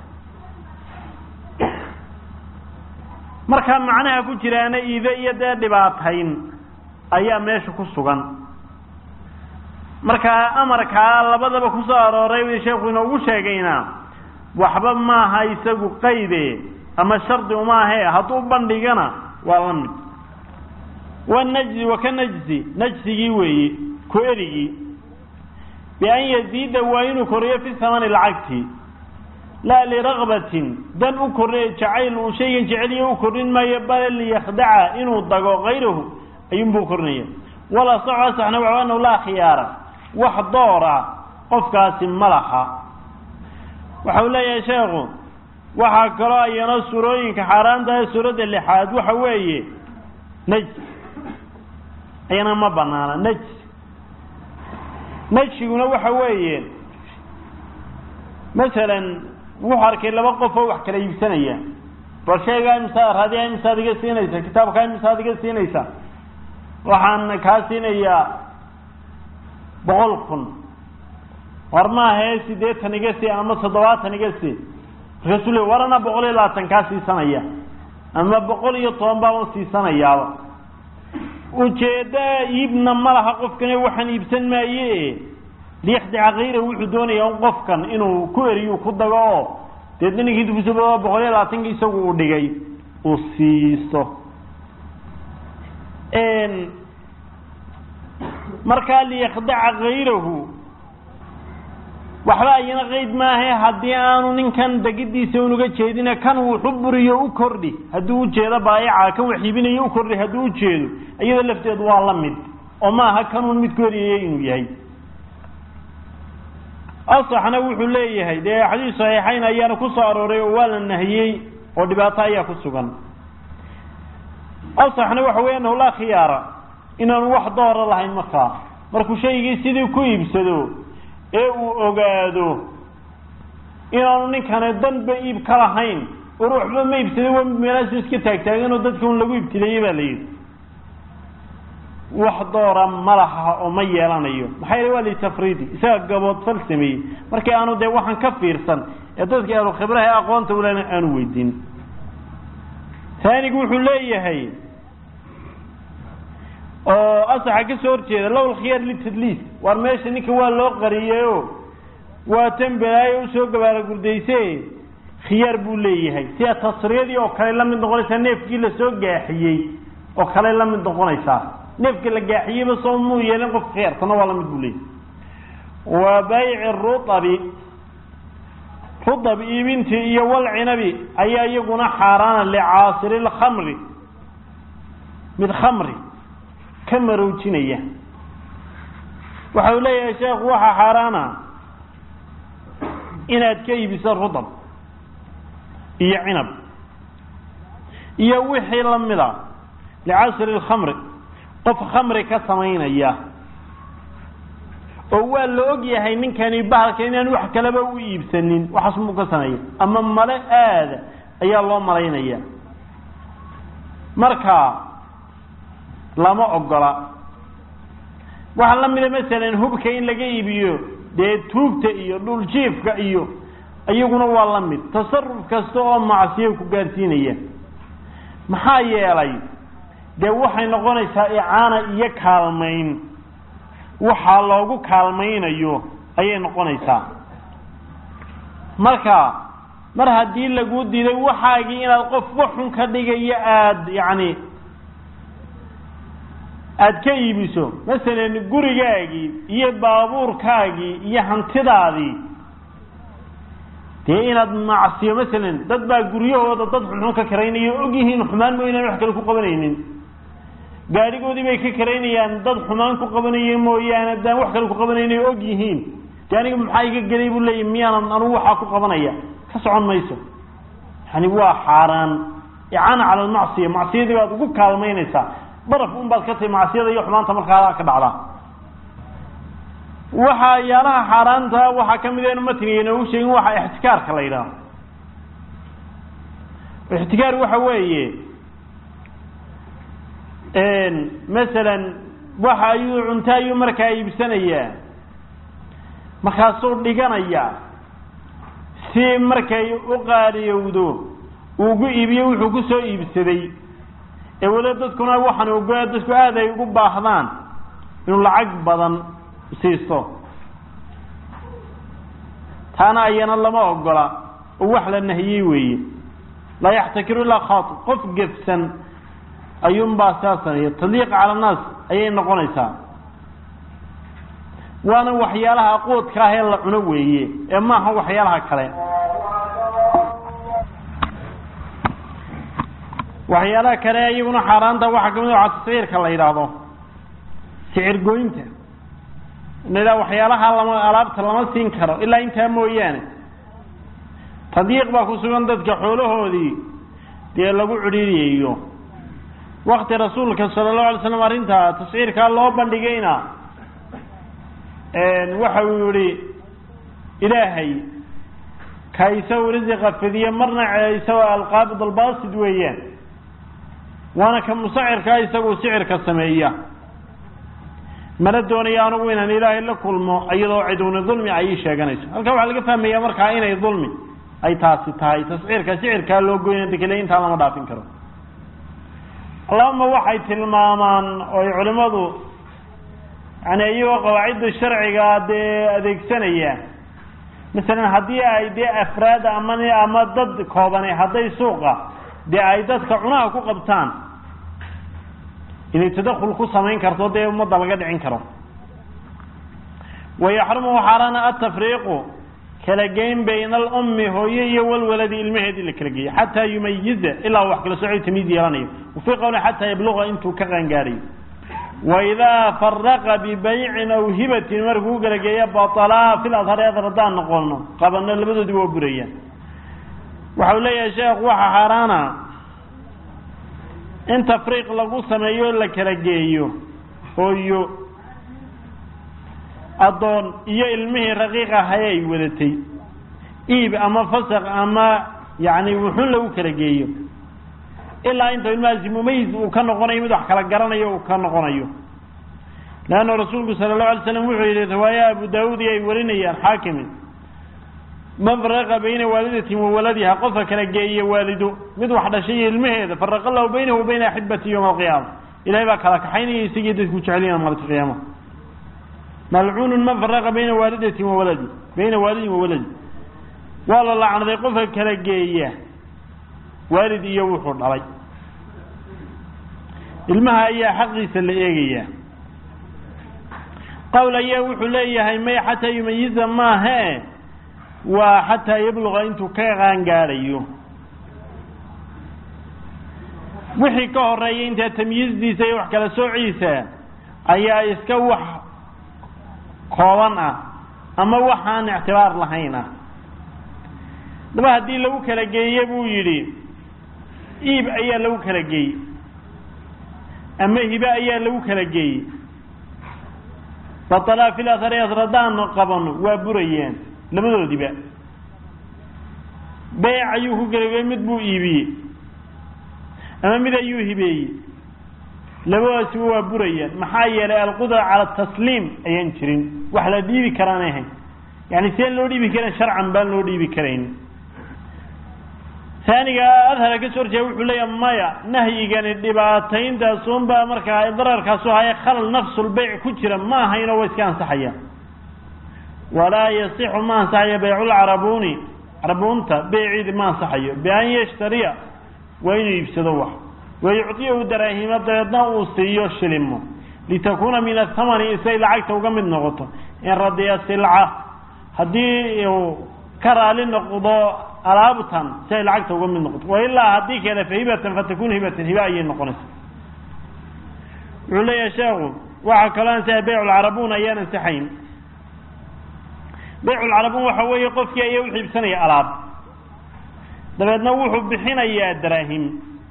markaa macnaha ku jiraana iido iyo dee dhibaatayn ayaa meesha ku sugan markaa amarkaa labadaba kusoo arooray sheekhu inoogu sheegayna waxba maaha isagu qayde ama shardi uma ahe hadduu bandhigana waa la mid wanajzi wa ka najzi najsigii weeye ku erigii bian yaziida waa inuu koriyo fi samani lacagti laa liragbatin dan u korriy jacayl uu shaygan jeceliyo u korrin maayo bal liyakhdaca inuu dago kayrahu ayuunbuu korinaya wala saxo asaxna waxa anahu laa khiyaara wax doora qofkaasi ma laha waxa uu leeyahay sheekhu waxaa kaloo ayana suurooyinka xaaraantahay suuradda lixaad waxa weeye najs ayana ma banaana najs najsiguna waxa weeye masalan wuxuu arkay laba qof oo wax kala iibsanaya bal sheegaa imsaa raadiyaa imsaad iga siinaysa kitaabkaa imsaad iga siinaysa waxaan kaa siinayaa boqol kun war maahae siddeetan iga sii ama toddobaatan iga sii markaasuu le war ana boqol iyo labaatan kaa siisanaya ama boqol iyo toban baaban siisanayaaba ujeedda iibna ma laha qofkane waxaan iibsan maaye liyakhdica kayra wuxuu doonaya un qofkan inuu ku eriyu ku dago oo deedna ninkii dukusuba boqol iyo labaatanki isagu uu dhigay uu siisto markaa liyakhdaca kayrahu waxba ayana qeyd maahe haddii aanu ninkan degidiisa unuga jeedina kan wuxu buriyo u kordhi hadduu ujeedo baayaca kan wax iibinayo u kordhi hadduu ujeedo iyada lafteedu waa la mid oo maaha kanuun mid ku eriyay inuu yahay asaxna wuxuu leeyahay dee xadiis saxiixayn ayaana ku soo arooray oo waa la nahiyey oo dhibaato ayaa ku sugan asaxna waxa weya anahu laa khiyaara inaanu wax doora lahayn markaa markuu shaygii sidii ku iibsado ee uu ogaado inaanu ninkani danba iib ka lahayn or waxba ma iibsaday wa meelaasu iska taagtaaganoo dadka un lagu ibtileeyey baa la yidhi wax doora ma laha oo ma yeelanayo maxaa yeele waa litafriidi isaga gaboodfal sameeyey markii aanu dee waxaan ka fiirsan ee dadka ahlu khibraha ee aqoonta ulena aanu weydiin taanigu wuxuu leeyahay oo asaxa ka soo horjeeda low lkhiyaar litadliis waar meesha ninka waa loo qariyeyo waa tembelaayo usoo gabaala gurdayse khiyaar buu leeyahay sida tasriyadii oo kale la mid noqonaysaa neefkii lasoo gaaxiyey oo kale la mid noqonaysaa neefka la gaaxiyeyba soo muu yeelin qof khiyaartana waa la mid buu leeyahay wa bayci ruabi rudab iibintii iyo walcinabi ayaa iyaguna xaaraana licaasiri lkhamri mid khamri ka maroojinaya waxa uu leeyahay sheekhu waxaa xaaraana inaad ka iibiso rudab iyo cinab iyo wixii lamida licasri lkhamri qof khamri ka samaynaya oo waa la og yahay ninkani bahalka inaan wax kaleba u iibsanin waxaas muu ka sameeya ama male aada ayaa loo malaynaya marka lama ogola waxaa la mida masalan hubka in laga iibiyo dee tuugta iyo dhuljiifka iyo iyaguna waa la mid tasaruf kasta oo macsiyo ku gaarsiinaya maxaa yeelay dee waxay noqonaysaa icaana iyo kaalmayn waxaa loogu kaalmaynayo ayay noqonaysaa marka mar haddii laguu diiday waxaagii inaad qof waxun ka dhigayo aada yacni aada ka iibiso masalan gurigaagii iyo baabuurkaagii iyo hantidaadii dee inaad macsiyo masalan dad baa guryahooda dad xunxun ka karaynaya og yihiin xumaan mo inaan wax kale ku qabanaynin gaadhigoodii bay ka karaynayaan dad xumaan ku qabanaya mooyaane adaan wax kale ku qabanayna og yihiin de aniga maxaa iga gelay buu leeyahy miyaanan anugu waxaa ku qabanaya ka socon mayso yani waa xaaraan icaana cala almacsiya macsiyadii baad ugu kaalmaynaysaa baraf un baad ka tahay macsiyada iyo xumaanta markaa ka dhacdaa waxaa yaalaha xaaraanta waxaa kamid enu matniga inoogu sheegin waxa ixtikaarka la yidhaaho ixtikaar waxa weeye masalan waxa ayuu cunto ayuu markaa iibsanayaa markaasuu dhiganayaa si markay u qaadiyowdo uugu iibiyo wuxuu ku soo iibsaday ee weli dadkuna waxaan ogola dadku aada ay ugu baahdaan inuu lacag badan siisto taana ayana lama ogola oo wax la nahiyey weeye laa yaxtakiru ilaa khaati qof gefsan ayuunbaa saa sameeya tadliiq cala annaas ayay noqonaysaa waana waxyaalaha quudka ah ee la cuno weeye ee maaha waxyaalaha kale waxyaalaha kale iyaguna xaaraanta waxaa kamid a tasciirka la yidhaahdo sicir goynta la waxyaalaha lama alaabta lama siin karo ilaa intaa mooyaane tadyiiq baa ku sugan dadka xoolahoodii dee lagu cidhiiriyayo wakti rasuulka sala allahu alay slam arrintaa tasciirkaa loo bandhigayna waxa uu yihi ilaahay ka isagu risiqa fidiye marna isagoo alqaabid albaasid weeyaan waana ka musacirkaa isagu sicirka sameeya mana doonayo anugu inaan ilaahay la kulmo iyadoo ciduni dulmi ay ii sheeganayso halkaa waxaa laga fahmaya markaa inay dulmi ay taasi tahay tasciirka sicirkaa loo goyna dekele intaa lama dhaafin karo allahuma waxay tilmaamaan oo ay culimadu yani iyagoo qawaacidda sharciga dee adeegsanaya masalan haddii ay dee afraad ama ama dad koobane hadday suuqa dee ay dadka cunaha ku qabtaan inay tadakul ku samayn karto dee ummadda laga dhicin karo wayaxrumu xaaraana atafriiqu kala geyn bayna alummi hooye iyo walwaladi ilmaheedii la kala geeyo xataa yumayiza ilaa wax kala sooci tamiid yeelanayo wafii qowli xataa yabluqa intuu ka qaangaarayo waidaa faraqa bibaycin aw hibatin markuu kala geeya batalaa fil adhari adar haddaan noqono qabano labadoodii waa burayaan waxau leeyahay sheekh waxa xaaraana in tafriiq lagu sameeyo la kala geeyo hooyo addoon iyo ilmihii raqiiq ahay ay wadatay iib ama fasaq ama yani wuxun lagu kala geeyo ilaa inta ilmahaasi mumayis uu ka noqonayo mid wax kala garanayo uu ka noqonayo leanna rasuulku sala allahu alay slam wuxuu yihi riwaaya abu daawuud iyo ay warinayaan xaakimi man faraqa bayna waalidatin wa waladiha qofka kala geeya waalido mid wax dhashay iyo ilmaheeda faraqa lahu baynahu wa bayna axibati yowma alqiyaama ilahay baa kala kaxaynaya isagii dadku jecelina maalinta qiyaama malcuunun man faraqa bayna waalidatin wa waladi bayna waalidin wa waladi waa la lacnaday qofka kala geeya waalid iyo wuxuu dhalay ilmaha ayaa xaqiisa la eegayaa qowl ayaa wuxuu leeyahay may xataa yumayiza maahe waa xataa yabluqa intuu ka qaangaadhayo wixii ka horeeya intaa tamyiizdiisa iyo wax kala soociisa ayaa iska wax kooban ah ama waxaan ictibaar lahayn ah daba haddii lagu kala geeye buu yidhi iib ayaa lagu kala geeyey ama hibe ayaa lagu kala geeyey batalaa fil athari asradaan qabano waa burayeen labadoodiba beyc ayuu ku gelagey mid buu iibiyey ama mid ayuu hibeeyey labadaasiba waa burayaan maxaa yeelay alqudra cala tasliim ayaan jirin wax la dhiibi karaan ahayn yani seen loo dhiibi karayn sharcan baan loo dhiibi karayn taaniga adhara ka soo horjeeda wuxuu leeyaha maya nahyigani dhibaatayntaasunbaa markaa dararkaasu haya khalal nafsulbeyc ku jira ma ahayn oo wa iska ansaxaya walaa yasixu ma ansaxayo beyculcarabuuni carabuunta beyciidi ma ansaxayo bian yashtariya waa inuu iibsado wax wayucdiyahu daraahima dabeedna uu siiyo shilimo litakuuna min athamani isay lacagta uga mid noqoto in radiya silca haddii uu ka raali noqdo alaabtan si ay lacagta uga mid noqoto wailaa haddii kale fa hibatan fatakun hibatan hiba ayay noqonaysa wuxuu leeyahay sheekhu waxaa kaloo ansaxay beyculcarabuun ayaan ansaxayn beyculcarabuun waxa weeye qofkii ayaa u xiibsanaya alaab dabeedna wuxuu bixinayaa daraahim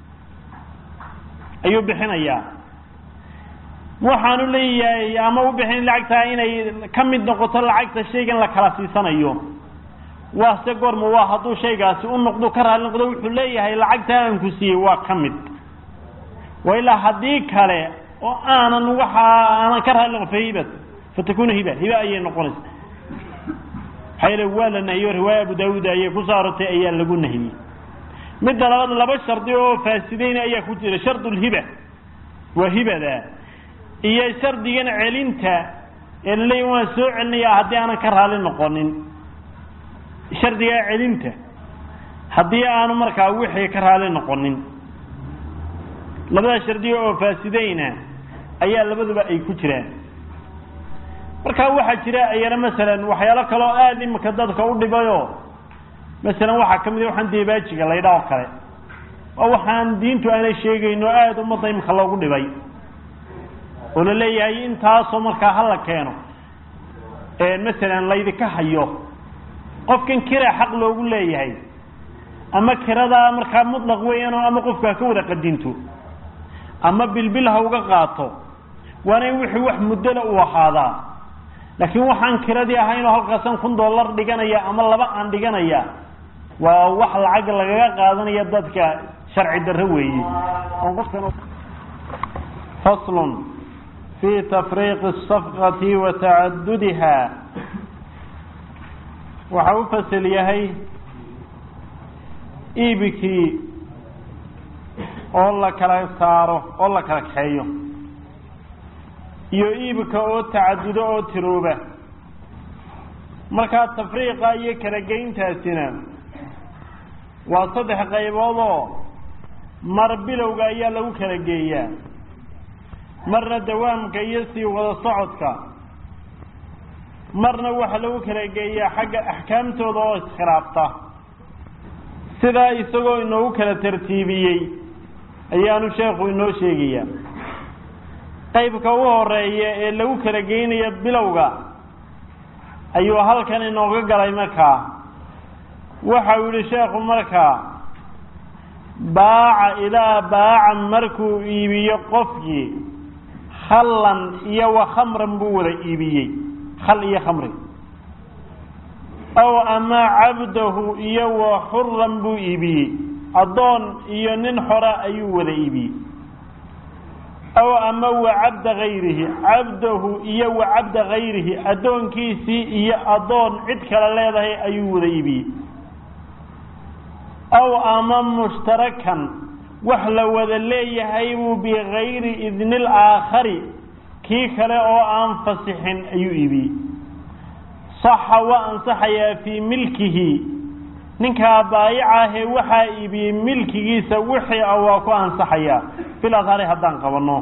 ayuu bixinayaa waxaanu leeyahay ama u bixin lacagtaa inay ka mid noqoto lacagta shaygan la kala siisanayo waa se goorma waa hadduu shaygaasi u noqdo ka raali noqdo wuxuu leeyahay lacagtaa aan ku siiyey waa ka mid wa ilaa haddii kale oo aanan waxa aanan ka raali noqon fa hibat fatakunu hiba hiba ayay noqonaysa maxaa yeele waa la nahiyo riwaaya abu daawuud ayay ku soo arortay ayaa lagu nahiyey midda labaad laba shardi oo faasideyna ayaa ku jira shardu lhiba waa hibada iyo shardigan celinta ee laleeya waan soo celinaya haddii aanan ka raali noqonin shardigaa celinta haddii aanu markaa wixii ka raali noqonin labada shardiga oo faasideyna ayaa labaduba ay ku jiraan markaa waxaa jira ayana masalan waxyaalo kaloo aada imika dadka u dhibayo masalan waxaa kamid waxaan deebaajiga laydha oo kale waa waxaan diintu aanay sheegayno aada ummadda imika loogu dhibay oo la leeyahay intaasoo markaa hala keeno masalan laydika hayo qofkan kira xaq loogu leeyahay ama kiradaa markaa mutlaq weeyaanoo ama qofka ha ka wada qadinto ama bilbil ha uga qaato waana in wixii wax muddona uu ahaadaa laakiin waxaan kiradii ahaynoo halkaasan kun dollar dhiganaya ama laba aan dhiganaya waa wax lacag lagaga qaadanaya dadka sharci darro weeye faslun fi tafriiqi asafqati wa tacadudiha waxa u fasel yahay iibikii oo la kala saaro oo la kala kaxeeyo iyo iibka oo tacadudo oo tirooba markaa tafriiqa iyo kala geyntaasina waa saddex qaybood oo mar bilowga ayaa lagu kala geeyaa marna dawaamka iyo sii wada socodka marna waxaa lagu kala geeyaa xagga axkaamtooda oo iskhilaafta sidaa isagoo inoogu kala tartiibiyey ayaanu sheekhu inoo sheegayaa qaybka u horeeya ee lagu kala geynayo bilowga ayuu halkan inooga galay markaa waxau yihi sheekhu markaa baaca ilaa baaca markuu iibiyo qofkii khallan iyo wa khamran buu wada iibiyey khal iyo khamri aw ama cabdahu iyo wa xuran buu iibiyey addoon iyo nin xora ayuu wada iibiyey aw ama wa cabda gayrihi cabdahu iyo wa cabda gayrihi addoonkiisii iyo addoon cid kale leedahay ayuu wada iibiyey aw ama mushtarakan wax la wada leeyahay buu bigayri idni laakhari kii kale oo aan fasixin ayuu iibiyey saxa waa ansaxayaa fii milkihi ninkaa baayicaahee waxaa iibiyey milkigiisa wixii a waa ku ansaxayaa fil adhari haddaan qabanno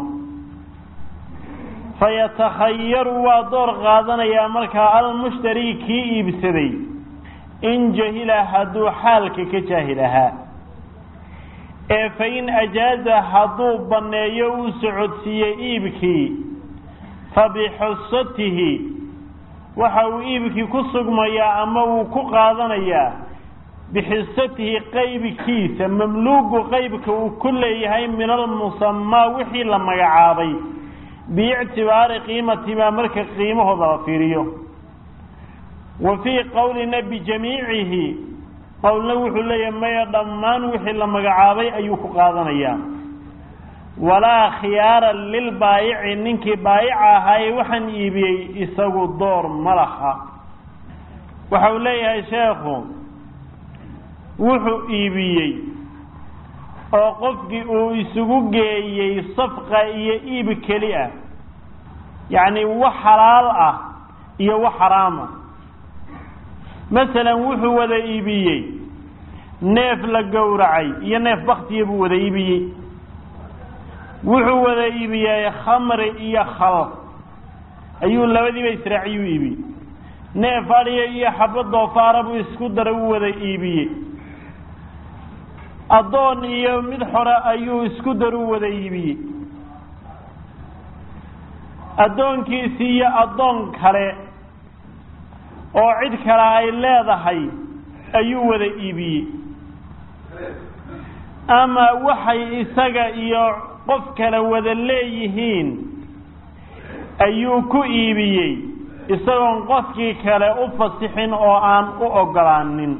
fayatakhayaru waa door qaadanayaa markaa almushtari kii iibsaday in jahila hadduu xaalka ka jaahil ahaa ee fa in ajaaza hadduu banneeyo uu socodsiiyey iibkii fa bixusatihi waxa uu iibkii ku sugmayaa ama uu ku qaadanayaa bixisatihi qaybkiisa mamluugu qaybka uu ku leeyahay min almusamaa wixii la magacaabay biictibaari qiimatimaa marka qiimahooda la fiiriyo wa fii qowlina bijamiicihi qowlna wuxuu leeyahay maya dhammaan wixii la magacaabay ayuu ku qaadanayaa walaa khiyaara lilbaayici ninkii baayica ahaaye waxaan iibiyey isagu door ma laha waxa uu leeyahay sheekhu wuxuu iibiyey oo qofkii uu isugu geeyey safqa iyo iib keli ah yacni wax xalaal ah iyo wax xaraama masalan wuxuu wada iibiyey neef la gowracay iyo neef baktiya buu wada iibiyey wuxuu wada iibiyey khamri iyo khal ayuu labadiiba israaciyuu iibiyey neef adhiya iyo xabo doofaara buu isku dara u wada iibiyey addoon iyo mid xore ayuu isku daru wada iibiyey addoonkiisii iyo addoon kale oo cid kale ay leedahay ayuu wada iibiyey ama waxay isaga iyo qof kale wada leeyihiin ayuu ku iibiyey isagoon qofkii kale u fasixin oo aan u ogolaanin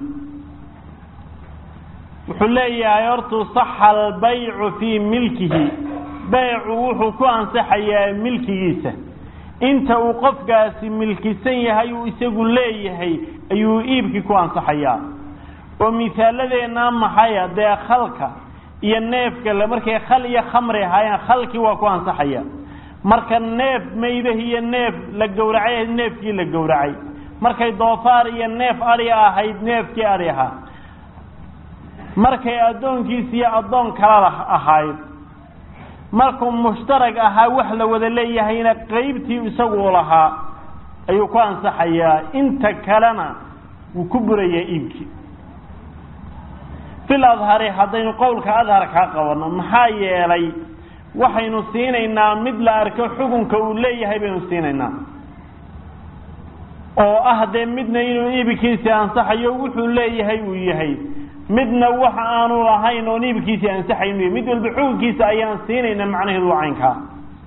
wuxuu leeyahay hortuu saxa albaycu fii milkihi baycu wuxuu ku ansaxayaa milkigiisa inta uu qofkaasi milkisan yahay uu isagu leeyahay ayuu iibkii ku ansaxayaa oo misaaladeenna maxaya dee khalka iyo neefka le markay khal iyo khamri ahaayeen khalkii waa ku ansaxaya marka neef maydah iyo neef la gowracay ahayd neefkii la gowracay markay doofaar iyo neef adhi ahayd neefkii adhi ahaa markay addoonkiisi iyo addoon kala ahayd markuu mushtarag ahaa wax la wada leeyahayna qeybtii isagu u lahaa ayuu ku ansaxayaa inta kalena wuu ku burayaa iibkii fil adhari haddaynu qowlka adharkaa qabanno maxaa yeelay waxaynu siinaynaa mid la arko xukunka uu leeyahay baynu siinaynaa oo ah dee midna inuu iibkiisii ansaxayo wuxuu leeyahay uu yahay midna waxa aanu lahayn oon iibkiisii ansaxayn mid walba xukunkiisa ayaan siinayna macnaheedu waa caynkaa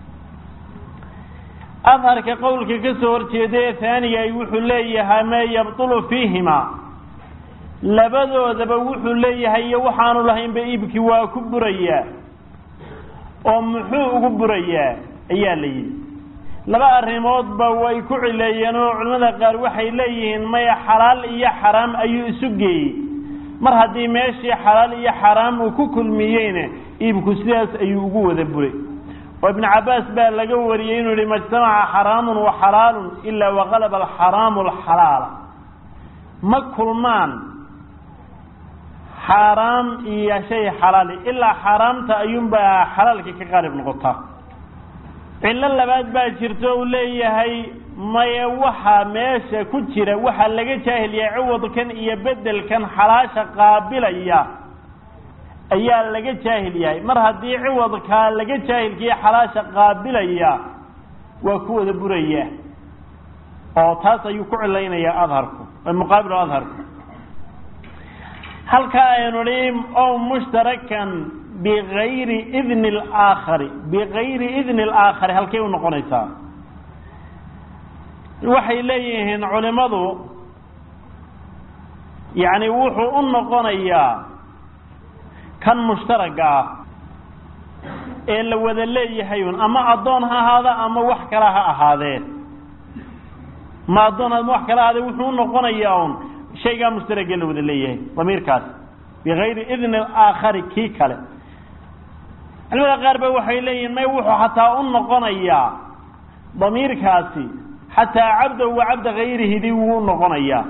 adharka qowlka ka soo horjeeda ee haaniga wuxuu leeyahay ma yabtulu fiihima labadoodaba wuxuu leeyahay iyo waxaanu lahaynba iibkii waa ku burayaa oo muxuu ugu burayaa ayaa la yidhi laba arrimoodba way ku cileeyeen oo culimmada qaar waxay leeyihiin maya xalaal iyo xaraam ayuu isu geeyey mar haddii meeshii xalaal iyo xaraam uu ku kulmiyeyna iibku sidaas ayuu ugu wada buray oo ibnu cabbaas baa laga wariyey inuu yihi majtamaca xaraamun wa xalaalun ilaa waqalaba alxaraamu alxalaala ma kulmaan xaaraam iyo shay xalaali ilaa xaaraamta ayuunbaa xalaalka ka qaalib noqotaa cillo labaad baa jirto uu leeyahay maya waxa meesha ku jira waxaa laga jaahilyaa ciwadkan iyo bedelkan xalaasha qaabilaya ayaa laga jaahil yahay mar haddii ciwadkaa laga jaahilkiiyo xalaasha qaabilaya waa ku wada buraya oo taas ayuu ku cilaynayaa adharku muqaabil adharku halkaa aynu nihi o mushtarakan bigayri idni alaakhari bigayri idni alaakhari halkay u noqonaysaa waxay leeyihiin culimadu yacni wuxuu u noqonayaa kan mushtaraga ah ee la wada leeyahay un ama addoon ha ahaada ama wax kala ha ahaadee ma addoon ama wax kala ahaadee wuxuu u noqonayaa un shaygaa mushtaragee la wada leeyahay damiirkaas bigayri idni aakhari kii kale culimada qaar ba waxay leeyihin may wuxuu xataa u noqonayaa damiirkaasi xataa cabdahu wa cabda gayrihidii wuu u noqonayaa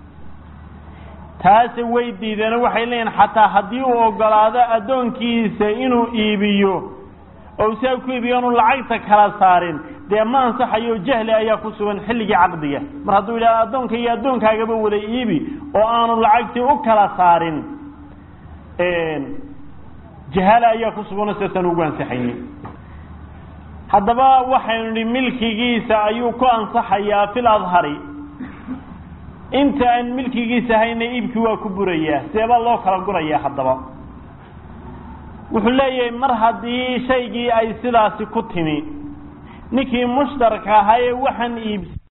taase way diideen waxay leeyihin xataa haddii uu ogolaado addoonkiisa inuu iibiyo oo siaa ku iibiyo anu lacagta kala saarin dee ma ansaxayo jahli ayaa ku sugan xilligii caqdiga mar hadduu yidhahdo addoonka iyo addoonkaagaba wada iibi oo aanu lacagtii u kala saarin jahaale ayaa ku suganoo sidaasaan ugu ansaxaynin haddaba waxaynu nihi milkigiisa ayuu ku ansaxayaa fil adhari inta aan milkigiisa hayna iibkii waa ku burayaa seebaa loo kala gurayaa haddaba wuxuu leeyahay mar haddii shaygii ay sidaasi ku timi ninkii mushtarka ahaa ee waxaan iibs